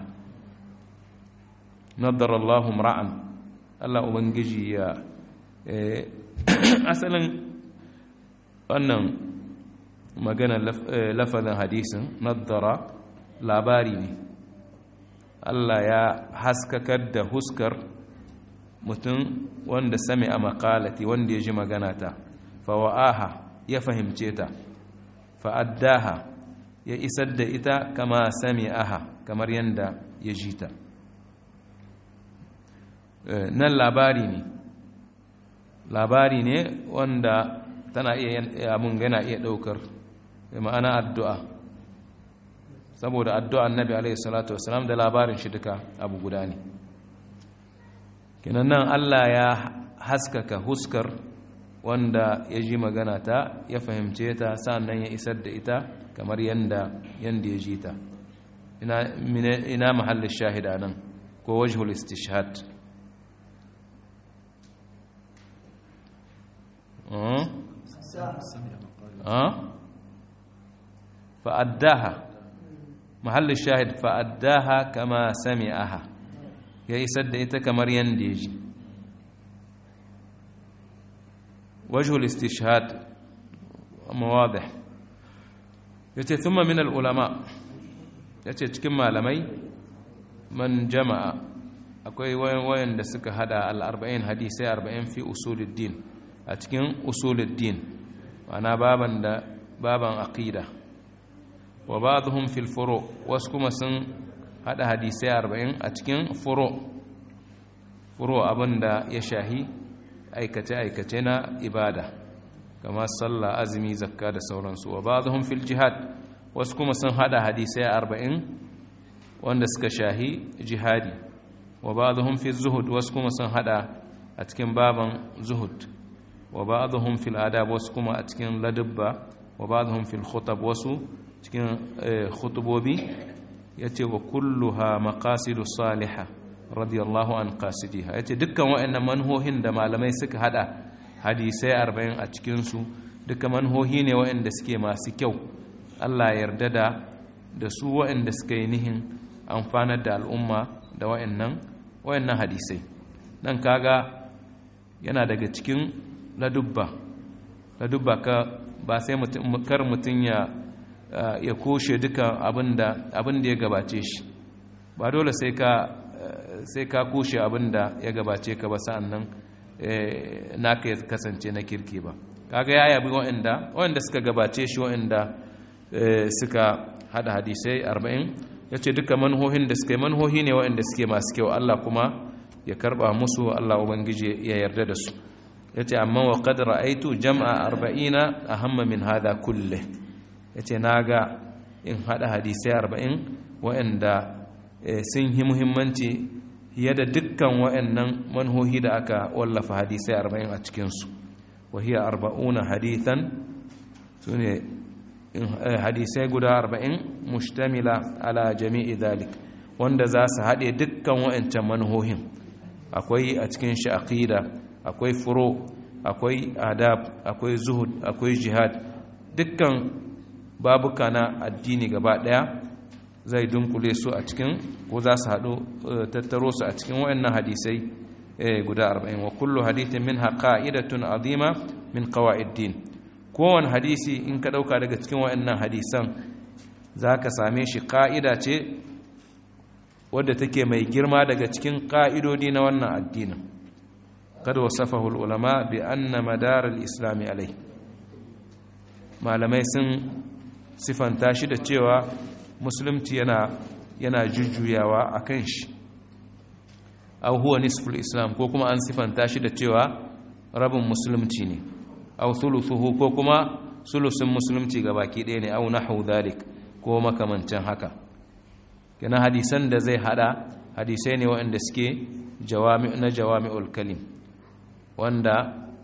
naddara Allahu ra'an Allah Ubangiji ya asalin wannan magana lafazin hadisin nadara labari ne Allah ya haskakar da huskar mutum wanda sami a makalati wanda ya ji magana ta fawa'aha ya fahimce ta fa'addaha ya isar da ita kama sami aha kamar yadda ya ji ta nan labari ne labari ne wanda tana iya abin yana iya daukar ma'ana addu'a saboda addu'a annabi alaihi salatu wasalam da labarin shi duka abu guda ne kinan nan Allah ya haskaka huskar wanda ya ji magana ta ya fahimce ta sannan ya isar da ita kamar yanda yanda ya ji ta ina ina mahallin shahida nan ko wajhul istishhad فأداها محل الشاهد فأداها كما سمعها يا يسد إتا كمر ينديج وجه الاستشهاد واضح yace thumma min al-ulama yace cikin malamai man jama'a akwai wayan da suka hada al-40 hadisai 40 fi usuluddin a cikin usuluddin ma'ana baban da baban aqida wa ba'dhum fil furu wasu kuma sun hada hadisai 40 a cikin furu furu abinda ya shahi aikace aikace na ibada kamar sallah azumi zakka da sauransu wa ba'dhum fil jihad wasu kuma sun hada hadisai 40 wanda suka shahi jihadi wa ba'dhum fi zuhud wasu kuma sun hada a cikin baban zuhud wa ba'dhum fil adab wasu kuma a cikin ladabba wa ba'dhum fil khutab wasu cikin khutubobi yace wa kulluha maqasidu salihah radiyallahu an qasidiha yace dukkan waɗannan manhohin da malamai suka hada hadisai 40 a cikin su duka manhohi ne waɗanda suke masu kyau Allah ya yarda da da su waɗanda suka yi nihin amfanar da al'umma da waɗannan waɗannan hadisai nan kaga yana daga cikin ladubba ladubba ka ba sai kar mutum ya ya koshe dukan abinda abinda ya gabace shi ba dole sai ka sai ka koshe abinda ya gabace ka ba sa'annan naka ya kasance na kirki ba kaga ya yabi waɗanda waɗanda suka gabace shi waɗanda suka hada hadisai 40 yace duka manhohin da suka yi manhohi ne waɗanda suke masu kyau Allah kuma ya karba musu Allah ubangiji ya yarda da su yace amma wa qad ra'aytu jam'a 40 ahamma min hada kulle yace naga in hada hadisai 40 waɗanda sun yi muhimmanci fiye da dukkan waɗannan manhohi da aka wallafa hadisai 40 a cikin su wa hiya 40 hadithan sune hadisai guda 40 mustamila ala jami'i dhalik wanda za su haɗe dukkan waɗancan manhohin akwai a cikin shi aqida akwai furo akwai adab akwai zuhud akwai jihad dukkan babuka na addini gaba daya zai dunkule su a cikin ko za su haɗu tattaro su a cikin wayannan hadisai guda 40 wa kullu hadithin minha qa'idatun azima min qawa'iddin kowane hadisi in ka dauka daga cikin wayannan hadisan zaka same shi ka'ida ce wadda take mai girma daga cikin ƙa'idodi na wannan addinin kada wasafahu ulama bi anna madar al-islam alai malamai sun sifanta shi da cewa musulunci yana yana jujjuyawa akan shi aw huwa nisful islam ko kuma an sifanta shi da cewa rabin musulunci ne aw thuluthuhu ko kuma sulusun musulunci gabaki ɗaya ne aw nahwu dhalik ko makamancin haka kenan hadisan da zai hada hadisai ne waɗanda suke na jawami'ul kalim wanda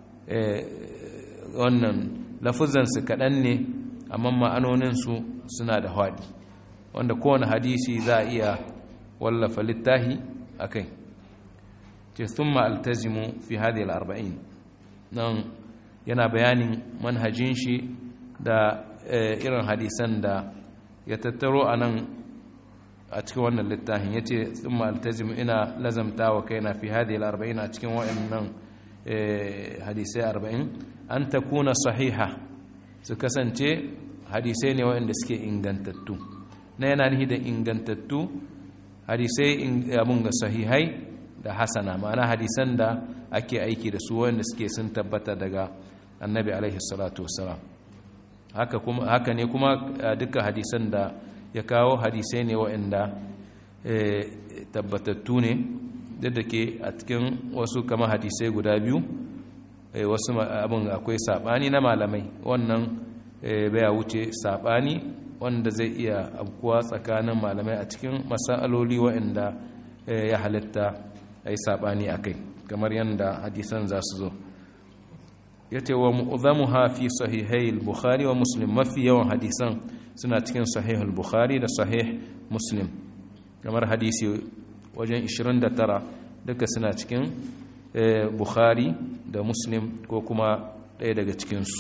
wannan lafuzansu kaɗan ne amma ma'anoninsu suna da haɗi wanda kowane hadisi za a iya wallafa littahi a kai ce sun ma'altazimu fi hadi al'arba'in nan yana bayanin manhajin shi da irin hadisan da ya tattaro a nan a cikin wannan littafin ya ce sun ma'altazim ina lazamta wa kaina fi hadiyar arba'in a cikin wa'annan hadisai arba'in an ta kuna sahiha su kasance hadisai ne waɗanda suke ingantattu na yana nihi da ingantattu hadisai abin ga sahihai da hasana ma'ana hadisan da ake aiki da su waɗanda suke sun tabbata daga annabi alaihi salatu wasalam haka, kuma, haka ne kuma duka hadisan da ya kawo hadisai ne waɗanda tabbatattu ne duk da ke a cikin wasu kama hadisai guda biyu wasu abin akwai saɓani na malamai wannan baya wuce saɓani wanda zai iya abkuwa tsakanin malamai a cikin masaloli waɗanda ya halitta a yi saɓani a kai kamar yadda hadisan za su zo ya ce wa mu'uzamu hafi sahihai bukhari wa muslim mafi yawan hadisan suna cikin sahihul bukhari da sahih muslim kamar hadisi wajen 29 duka suna cikin bukhari da muslim ko kuma ɗaya daga cikinsu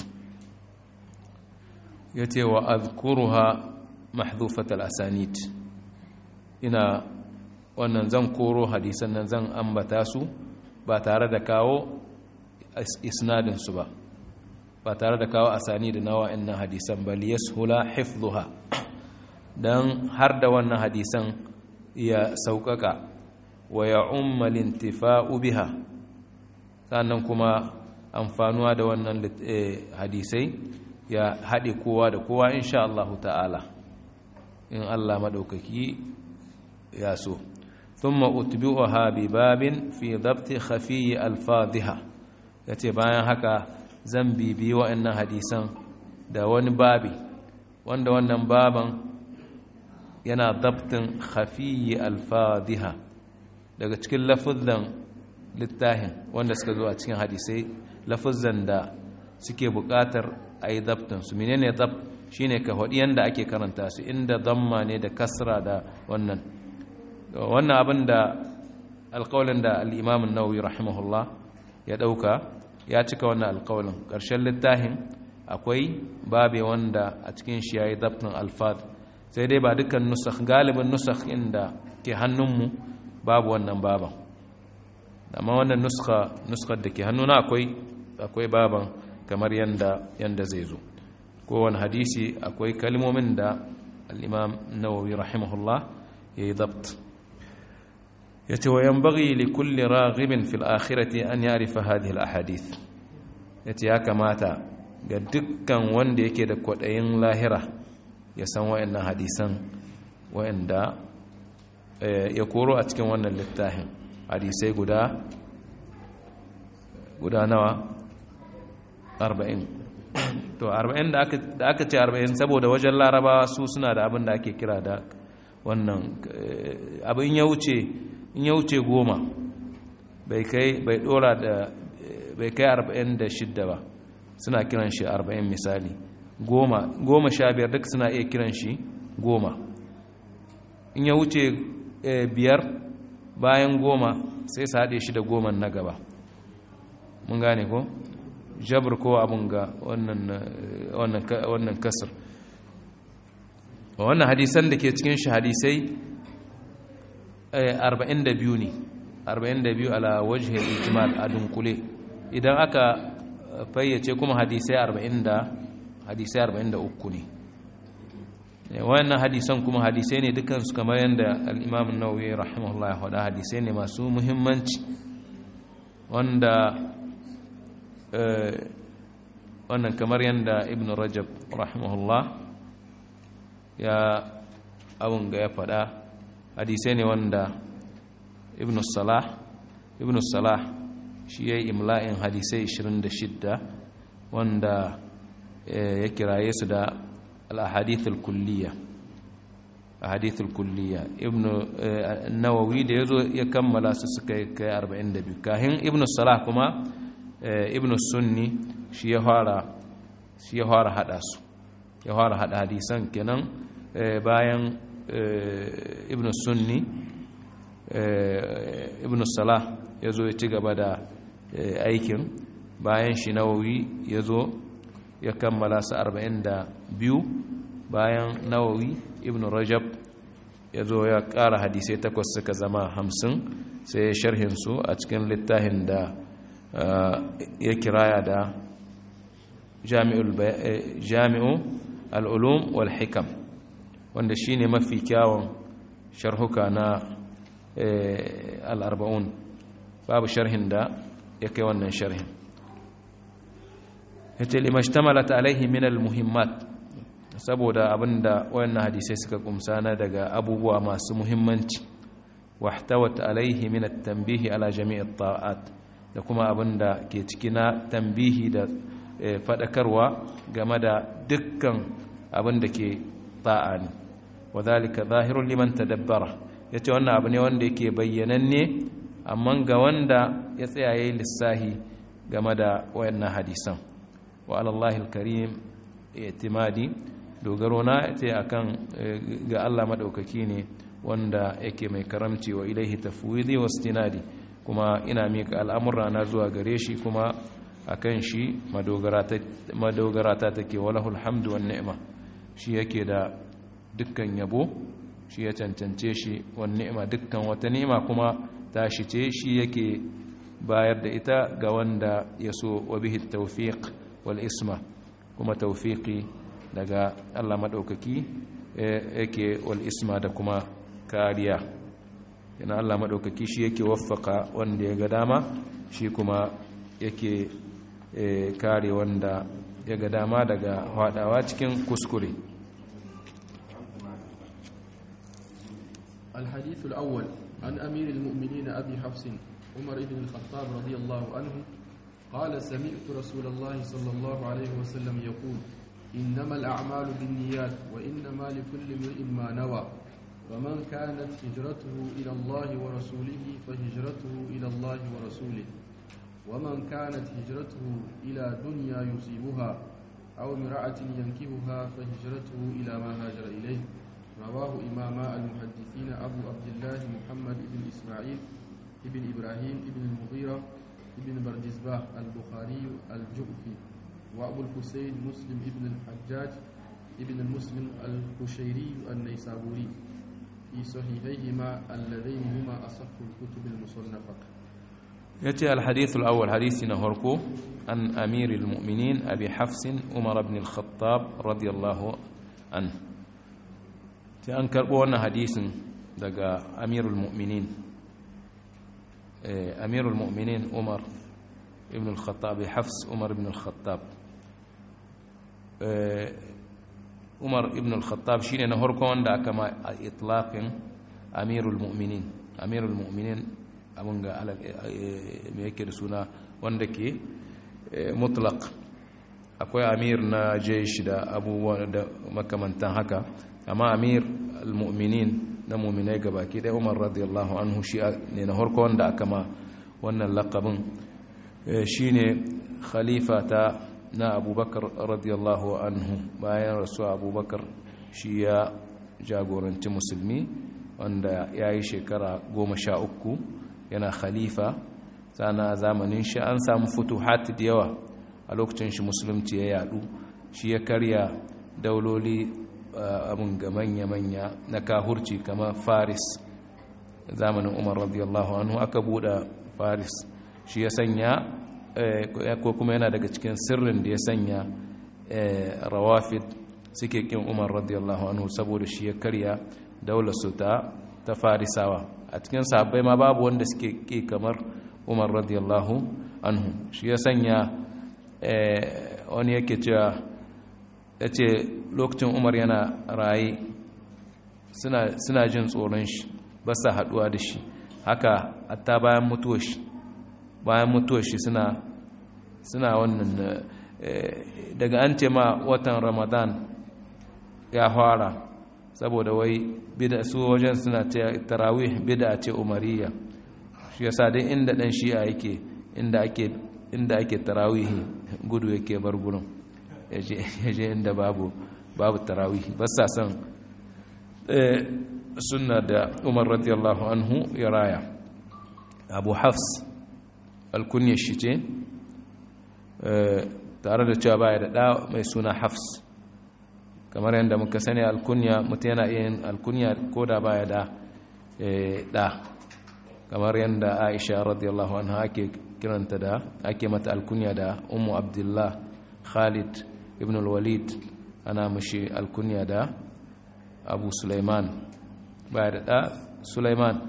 ya ce wa azkuruha mahdhufat al-asanid ina wannan zan koro hadisan nan zan ambata su ba tare da kawo isnadin su ba ba tare da kawo asani da nawa innan hadisan bal yashula hifdhuha dan har da wannan hadisan ya sauƙaƙa wa ya umma lintifa'u biha sannan kuma amfanuwa da wannan hadisai ya haɗe kowa da kowa insha Allah ta'ala in Allah maɗaukaki ya so thumma utbi'uha bi babin fi dabti khafiyyi alfadhiha yace bayan haka zan bibi wa'annan hadisan da wani babi wanda wannan baban yana dabtin khafiyyi alfadhiha daga cikin lafuzan littafin wanda suka zo a cikin hadisai lafuzan da suke buƙatar a yi dabtinsu menene dab shine ka haɗi yadda ake karanta su inda damma ne da kasra da wannan wannan abin da alƙawalin da al'imamin nauyi rahimahullah ya ɗauka ya cika wannan alƙawalin ƙarshen littafin akwai babe wanda a cikin shi ya yi dabtin alfad sai dai ba dukkan nusakh galibin nusakh inda ke hannunmu babu wannan baban amma wannan nuska nuskar da ke hannuna akwai akwai baban kamar yanda yanda zai zo kowane hadisi akwai kalmomin da al-imam nawawi rahimahullah ya yi dabt ya ce wa yanbaghi li kulli raghibin fil akhirati an ya'rifa hadhihi al-ahadith ya ce ya kamata ga dukkan wanda yake da kwaɗayin lahira ya san wa'annan hadisan wa'anda ya koro a cikin wannan littafin hadisai guda guda nawa 40 to 40 da aka ce 40 saboda wajen larabawa su suna da abin da ake kira da wannan abin ya wuce in ya wuce goma bai kai bai dora da bai kai 46 ba suna kiran shi 40 misali goma goma sha biyar duk suna iya kiran shi goma in ya wuce biyar bayan goma sai su haɗe shi da goma na gaba mun gane ko jabir ko abin ga wannan kasar wannan hadisan da ke cikin shi hadisai 42 ne 42 ala wajhil ijmal a dunkule idan aka fayyace kuma hadisai 40 hadisai 43 ne wannan hadisan kuma hadisai ne dukansu kamar yadda al'imam nauyi rahimahullah ya faɗa hadisai ne masu muhimmanci wanda wannan kamar yadda ibn rajab rahimahullah ya abun ga ya faɗa hadisai ne wanda ibn salah ibn salah shi ya yi imla'in hadisai 26 wanda ya kiraye su da al-ahadith al-kulliyya ahadith al-kulliyya ibn nawawi da yazo ya kammala su suka kai 42 kahin ibn salah kuma ibn sunni shi ya fara shi ya fara hada su ya fara hada hadisan kenan bayan ibn sunni ibn salah yazo ya ci gaba da aikin bayan shi nawawi yazo ya kammala su 42 bayan nawawi ibn rajab ya zo ya ƙara hadisai takwas suka zama hamsin sai ya sharhinsu a cikin littafin da ya kiraya da jami'u al'ulum wal hikam wanda shine mafi kyawun sharhuka na al'arba'un babu sharhin da ya kai wannan sharhin yace limashtamalata alaihi min almuhimmat saboda abinda wayannan hadisai suka kumsa na daga abubuwa masu muhimmanci wahtawat alaihi min at-tanbihi ala jami' at-ta'at da kuma abinda ke ciki na tambihi da fadakarwa game da dukkan abinda ke ta'a ne wadhalika zahirun liman tadabbara yace wannan abu ne wanda yake bayyananne amma ga wanda ya tsaya yayin lissahi game da wayannan hadisan wa alallahi alkarim itimadi dogaro na ce akan ga Allah madaukaki ne wanda yake mai karamci wa ilaihi tafwidi wastinadi kuma ina mika al'amura na zuwa gare shi kuma akan shi madogara ta take walahul hamdu wan ni'ma shi yake da dukkan yabo shi ya cancance shi wan ni'ma dukkan wata ni'ma kuma tashi ce shi yake bayar da ita ga wanda ya so wa bihi tawfiq wal isma kuma tawfiqi daga Allah madaukaki yake wal isma da kuma kariya yana Allah madaukaki shi yake waffaka wanda ya ga dama shi kuma yake kare wanda ya ga dama daga hadawa cikin kuskure الحديث الأول عن أمير المؤمنين أبي حفص عمر بن الخطاب رضي الله عنه قال سمعت رسول الله صلى الله عليه وسلم يقول إنما الأعمال بالنيات وإنما لكل امرئ ما نوى ومن كانت هجرته إلى الله ورسوله فهجرته إلى الله ورسوله ومن كانت هجرته إلى دنيا يصيبها أو امرأة ينكبها فهجرته إلى ما هاجر إليه رواه إمام المحدثين أبو عبد الله محمد بن إسماعيل ابن إبراهيم ابن المغيرة ابن بردزباه البخاري الجؤفي وأبو الحسين مسلم ابن الحجاج ابن المسلم القشيري النيسابوري في صحيحيهما اللذين هما أصح الكتب المصنفة يأتي الحديث الأول حديثنا هركو عن أمير المؤمنين أبي حفص عمر بن الخطاب رضي الله عنه أن كربونا حديث دقى أمير المؤمنين أمير المؤمنين عمر ابن الخطاب حفص عمر بن الخطاب عمر ابن الخطاب شيني نهركو وندا كما إطلاق أمير المؤمنين أمير المؤمنين أبنغا على ميكر سونا وندكي مطلق akwai amir na jeshi da abubuwa da makamantan haka amma amir al-mu'minin na mu'minai gabaki dai umar radiyallahu anhu shi ne na harko wanda aka ma wannan lakabin shi ne khalifa ta na abubakar radiyallahu anhu bayan rasuwa abubakar shi ya jagoranci musulmi wanda ya yi shekara goma sha uku yana khalifa sana zamanin shi an samu futuhat da yawa a lokacin shi musulunci ya yadu shi ya karya dauloli abin ga manya-manya na kahurci kama faris zamanin umar radiyallahu anhu aka buɗe faris shi ya sanya ko kuma yana daga cikin sirrin da ya sanya rawafid suke kin umar radiyallahu anhu saboda shi ya karya daular su ta ta farisawa a cikin sahabbai ma babu wanda suke ki kamar umar radiyallahu anhu shi ya sanya wani yake cewa ya ce lokacin umar yana raye suna jin tsoron shi ba sa haduwa da shi haka hatta bayan mutuwar shi bayan mutuwar shi suna suna wannan daga an ce ma watan ramadan ya fara saboda wai bida su wajen suna ce tarawih bida ce umariya shi yasa dai inda dan shi'a yake inda ake inda ake tarawih gudu yake bar gurin yaje inda babu babu tarawih ba sa son sunna da umar radiyallahu anhu ya raya abu hafs alkunyar shi ce tare da cewa baya da ɗa mai suna hafs kamar yadda muka sani alkunya mutum yana iya yin alkunya ko da baya da ɗa kamar yadda aisha radiyallahu anha ake kiranta da ake mata alkunya da umu abdullah khalid ibn walid ana mushi alkunya da abu sulaiman baya da ɗa sulaiman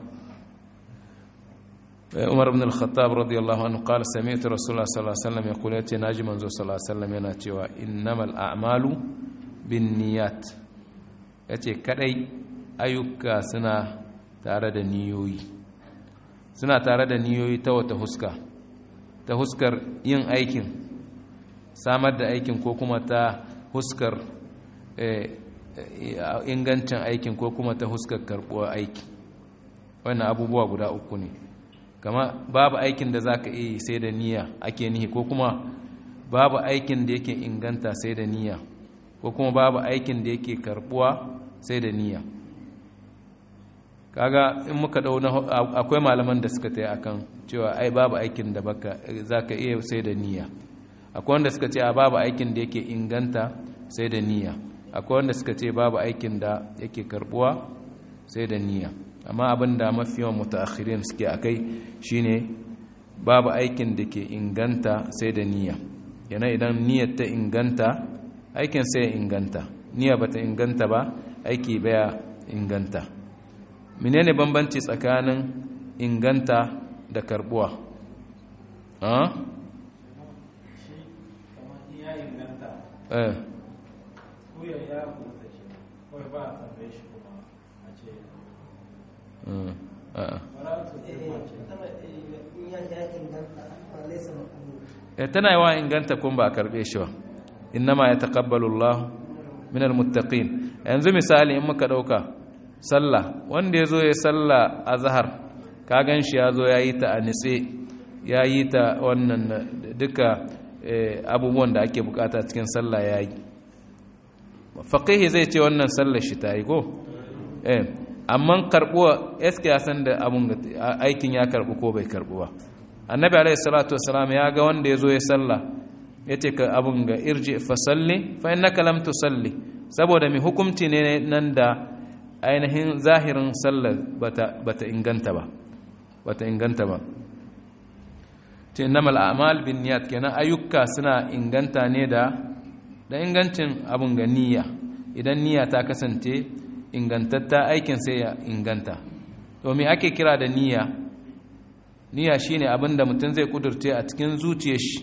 umar ibn al-khattab radiyallahu anhu qala sami'tu rasulullah sallallahu alaihi wasallam yaqulu yace naji manzo sallallahu alaihi wasallam yana cewa innamal a'malu binniyat yace kadai ayyuka suna tare da niyoyi suna tare da niyoyi ta wata huska ta huskar yin aikin samar da aikin ko kuma ta huskar ingancin aikin ko kuma ta huskar karbuwar aiki wannan abubuwa guda uku ne kama babu aikin da za ka iya sai da niyya ake nihi ko kuma babu aikin da yake inganta sai da niyya ko kuma babu aikin da yake karbuwa sai da niyya kaga in muka dau akwai malaman da suka tayi akan cewa ai babu aikin da baka zaka iya sai da niyya akwai wanda suka ce a babu aikin da yake inganta sai da niyya akwai wanda suka ce babu aikin da yake karbuwa sai da niyya amma abin da mafi yawan mutaakhirin suke akai shine babu aikin da ke inganta sai da niyya yana idan niyyar ta inganta aikin sai ya inganta niyya bata inganta ba aiki baya inganta menene bambanci tsakanin inganta da karbuwa ah eh tana yawa inganta kun ba a karbe shi ba innama ya taqabbalu Allah min almuttaqin yanzu misali in muka dauka sallah wanda yazo ya sallah azhar ka gan shi yazo yayi ta a nitse yayi ta wannan duka abubuwan da ake bukata cikin sallah yayi faqihi zai ce wannan sallar shi ta yi ko eh amma karbuwa eske ya san da abun aikin ya karbu ko bai karbu ba annabi alaihi salatu wassalam ya ga wanda yazo ya sallah yace ka abun ga irji fa salli fa innaka lam tusalli saboda mi hukunci ne nan da ainihin zahirin sallar bata bata inganta ba bata inganta ba ce innamal a'mal binniyat kenan ayyuka suna inganta ne da da ingancin abun ga niyya idan niyya ta kasance ingantatta aikin sai ya inganta to me ake kira da niyya niyya shine abin da mutum zai kudurce a cikin zuciyar shi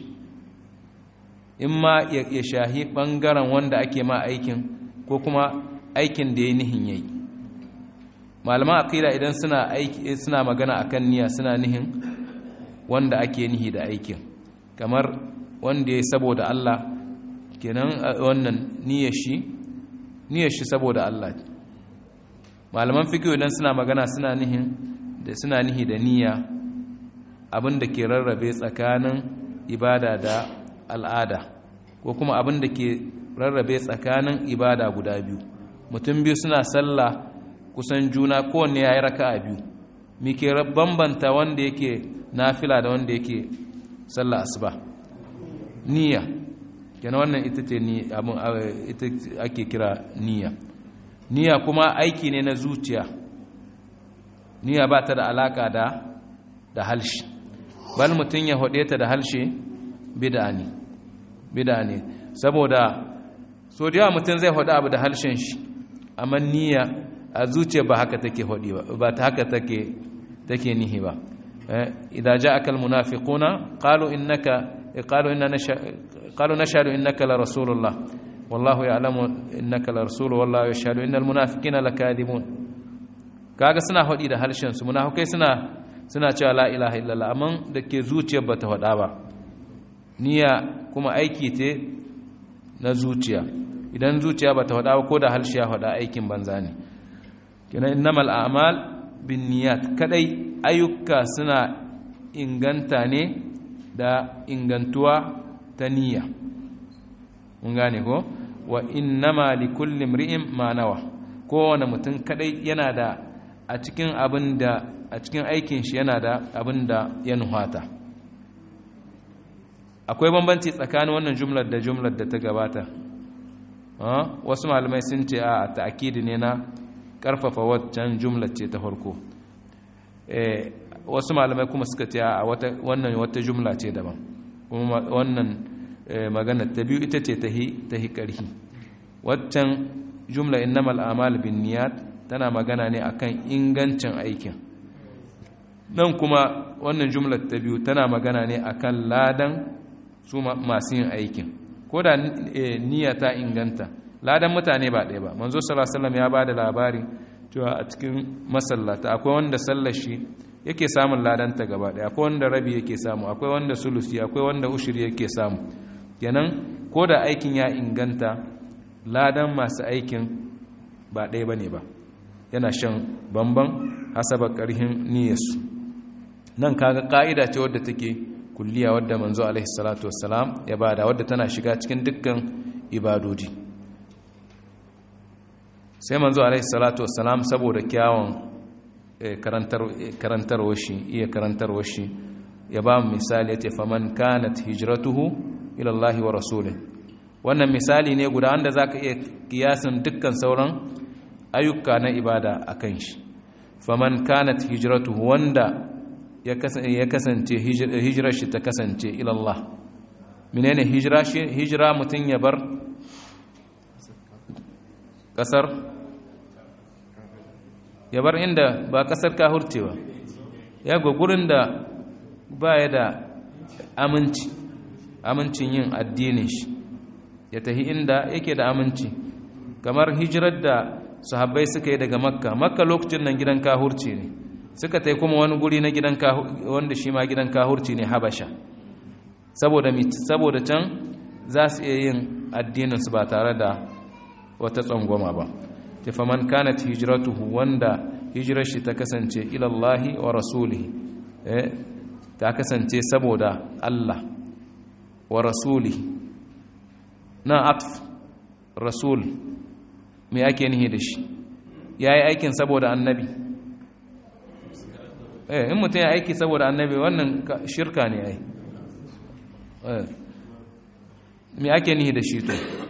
in ma ya shahi bangaren wanda ake ma aikin ko kuma aikin da ya nihin yayi malaman aqida idan suna aiki suna magana akan niyya suna nihin wanda ake nihi da aikin kamar wanda ya saboda Allah kenan wannan niyyar shi niyyar shi saboda Allah malaman fiqh idan suna magana suna nihin da suna nihi da niyya abin da ke rarrabe tsakanin ibada da al'ada ko kuma abin da ke rarrabe tsakanin ibada guda biyu mutum biyu suna sallah kusan juna kowanne ya yi raka'a biyu mi ke bambanta wanda yake nafila da wanda yake sallah asuba niyya kenan wannan ita ce abin ita ake kira niyya niyya kuma aiki ne na zuciya niyya ba ta da alaka da da halshi bal mutum ya hode ta da halshe bid'a ne bid'a ne saboda so da yawa mutum zai hode abu da halshen shi amma niyya a zuciya ba haka take hodi ba ba ta haka take take nihi ba idza ja'aka almunafiquna qalu innaka qalu inna qalu nashhadu innaka la rasulullah wallahu ya'lamu innaka la rasul wallahu yashhadu innal munafiqina lakadibun kaga suna hodi da halshen su munafikai suna suna cewa la ilaha illallah amma da ke zuciyar ba ta faɗa ba niyya kuma aiki ce na zuciya idan zuciya ba ta faɗa ba ko da halshe ya faɗa aikin banza ne kenan innamal a'mal bin niyyat kadai ayyuka suna inganta ne da ingantuwa ta niyya mun gane ko wa innama likulli imri'in ma nawa kowane mutum kadai yana da a cikin abin da a cikin aikin shi yana da abin da ya nuhata akwai bambanci tsakanin wannan jumlar da jumlar da ta gabata wasu malamai sun ce a ta'akidi ne na karfafa waccan jumlar ce ta farko wasu malamai kuma suka ce a wannan wata jumla ce daban kuma wannan magana ta biyu ita ce ta hi ƙarhi waccan jumla innamal a'mal binniyat tana magana ne akan ingancin aikin nan kuma wannan jumlar ta biyu tana magana ne akan ladan su masu yin aikin ko da niyya ta inganta ladan mutane ba ɗaya ba manzo sallallahu alaihi wasallam ya bada labari cewa a cikin masallata akwai wanda sallar shi yake samun ladanta gaba ɗaya akwai wanda rabi yake samu akwai wanda sulusi akwai wanda ushiri yake samu kenan ko da aikin ya inganta ladan masu aikin ba ɗaya bane ba yana shan bamban hasaba ƙarhin niyyarsu nan kaga ka'ida ce wadda take kulliya wadda manzo alaihi salatu wassalam ya bada wadda tana shiga cikin dukkan ibadoji sai manzo alaihi salatu wassalam saboda kyawun karantarwar shi iya karantarwar shi ya ba mu misali ya ce faman kanat hijratuhu ila Allah wa rasulih wannan misali ne guda wanda zaka iya kiyasin dukkan sauran ayyuka na ibada akan shi faman kanat hijratuhu wanda ya kasance hijirar shi ta kasance ilallah menene hijira shi hijira mutum ya bar kasar ya bar inda ba kasar kahurce ba ya ga gurin da ba ya da aminci amincin yin addinin shi ya tahi inda yake da aminci kamar hijirar da sahabbai suka yi daga makka makka lokacin nan gidan kahurci ne suka tai kuma wani guri na gidan wanda shi ma gidan kahurci ne habasha saboda saboda can za su iya yin addininsu ba tare da wata tsangwama ba tafaman kanat hijratuhu wanda hijirar shi ta kasance ilallahi wa rasulihi ta kasance saboda Allah wa rasulihi na atf rasul me ake nihi da shi yayi aikin saboda annabi eh in mutum ya aiki saboda annabi wannan shirka ne ai me ake nihi da shi to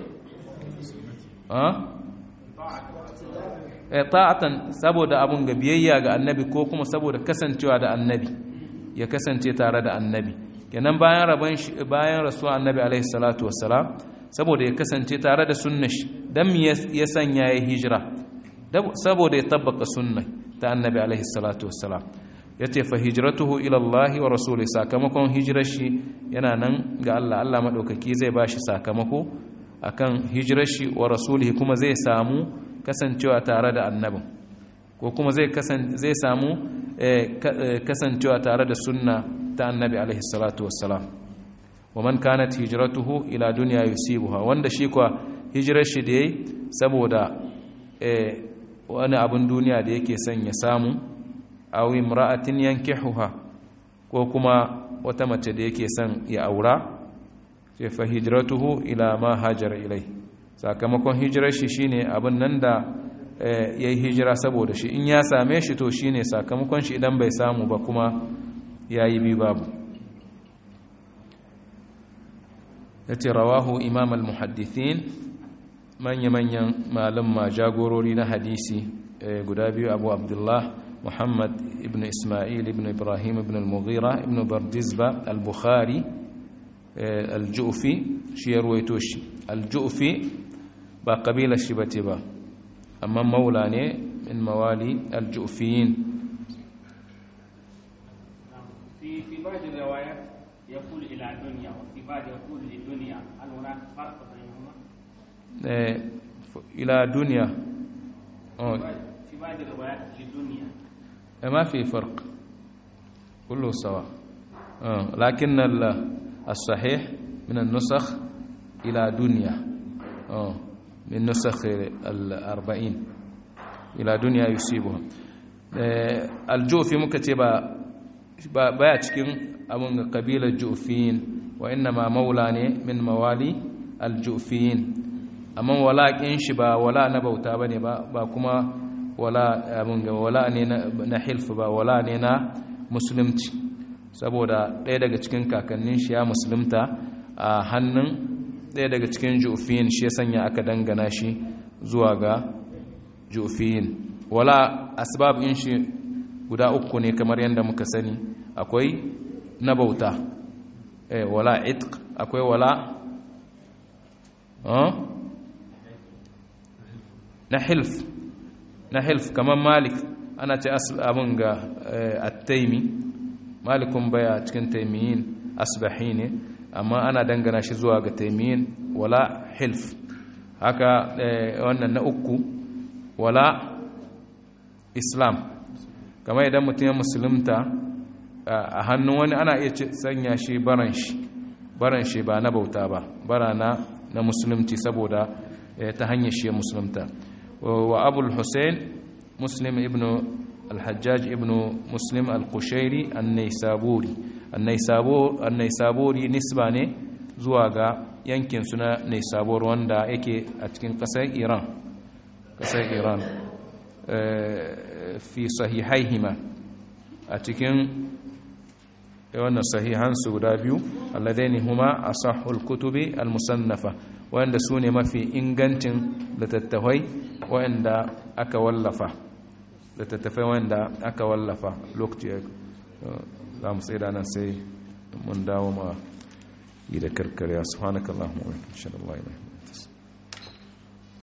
ta'atan saboda abun ga biyayya ga annabi ko kuma saboda kasancewa da annabi ya kasance tare da annabi kenan bayan rabon bayan rasuwa annabi alaihi salatu wassalam saboda ya kasance tare da sunnar shi dan me ya sanya ya hijira saboda ya tabbaka sunna ta annabi alaihi salatu wassalam yace fa hijratuhu ila Allah wa rasuli sakamakon hijirar shi yana nan ga Allah Allah madaukaki zai bashi sakamako akan hijirar shi wa rasulihi kuma zai samu kasancewa tare da annabin ko kuma zai zai samu kasancewa tare da sunna ta annabi alaihi salatu wassalam wa man kanat hijratuhu ila dunya yusibuha wanda shi kwa hijirar shi da yayi saboda wani abin duniya da yake son ya samu aw imra'atin yankihuha ko kuma wata mace da yake son ya aura sai fa hijratuhu ila ma hajara ilai sakamakon hijirar shi shine abin nan da yayi hijira saboda shi in ya same shi to shine sakamakon shi idan bai samu ba kuma yayi bi babu yace rawahu imam al-muhaddithin manya manyan malama jagorori na hadisi guda biyu abu abdullah muhammad ibn isma'il ibn ibrahim ibn al-mughira ibn bardizba al-bukhari al-ju'fi shi ya ruwaito shi al-ju'fi ba kabilar shi bace ba amma maula ne min mawali al-ju'fiyin في في بعض الروايات يقول الى دنيا وفي بعض يقول لدنيا هل هناك فرق بينهما؟ الى دنيا في بعض الروايات لدنيا ما في فرق كله سواء لكن الصحيح من النسخ إلى دنيا من نسخ الأربعين إلى دنيا يصيبها الجوفي مكتبة baya cikin abin kabilar jufiyin wa inna ma maula ne min mawali aljufiyin amma walaƙin shi ba wala na bauta ba ne ba kuma wala abin ga wala ne na hilf ba wala ne na musulunci saboda ɗaya daga cikin kakannin shi ya musulunta a hannun ɗaya daga cikin jufiyin shi ya sanya aka dangana shi zuwa ga jufiyin wala asbab in shi guda uku ne kamar yadda muka sani akwai na bauta eh, wala itq akwai wala na hilf na hilf kamar malik ana ce abin ga attaimi malikun baya cikin taimiyin asbahi ne amma ana dangana shi zuwa ga taimiyin wala hilf haka wannan na uku wala islam kamar idan mutum ya musulunta a hannun wani ana iya sanya shi baran shi baran shi ba na bauta ba bara na na musulunci saboda ta hanyar shi musulunta wa abul hussein muslim ibn al-hajjaj ibn muslim al-kushairi an-naisaburi an-naisaburi nisba ne zuwa ga yankin suna naisabur wanda yake a cikin kasar iran kasar iran fi sahihaihima a cikin wannan sahihansu guda biyu alladaini huma asahul kutubi al-musannafa wanda su ne mafi ingancin littattafai wanda aka wallafa littattafai wanda aka wallafa lokaci za mu tsaye da nan sai mun dawo ma yi da karkarya subhanakallahumma wa bihamdika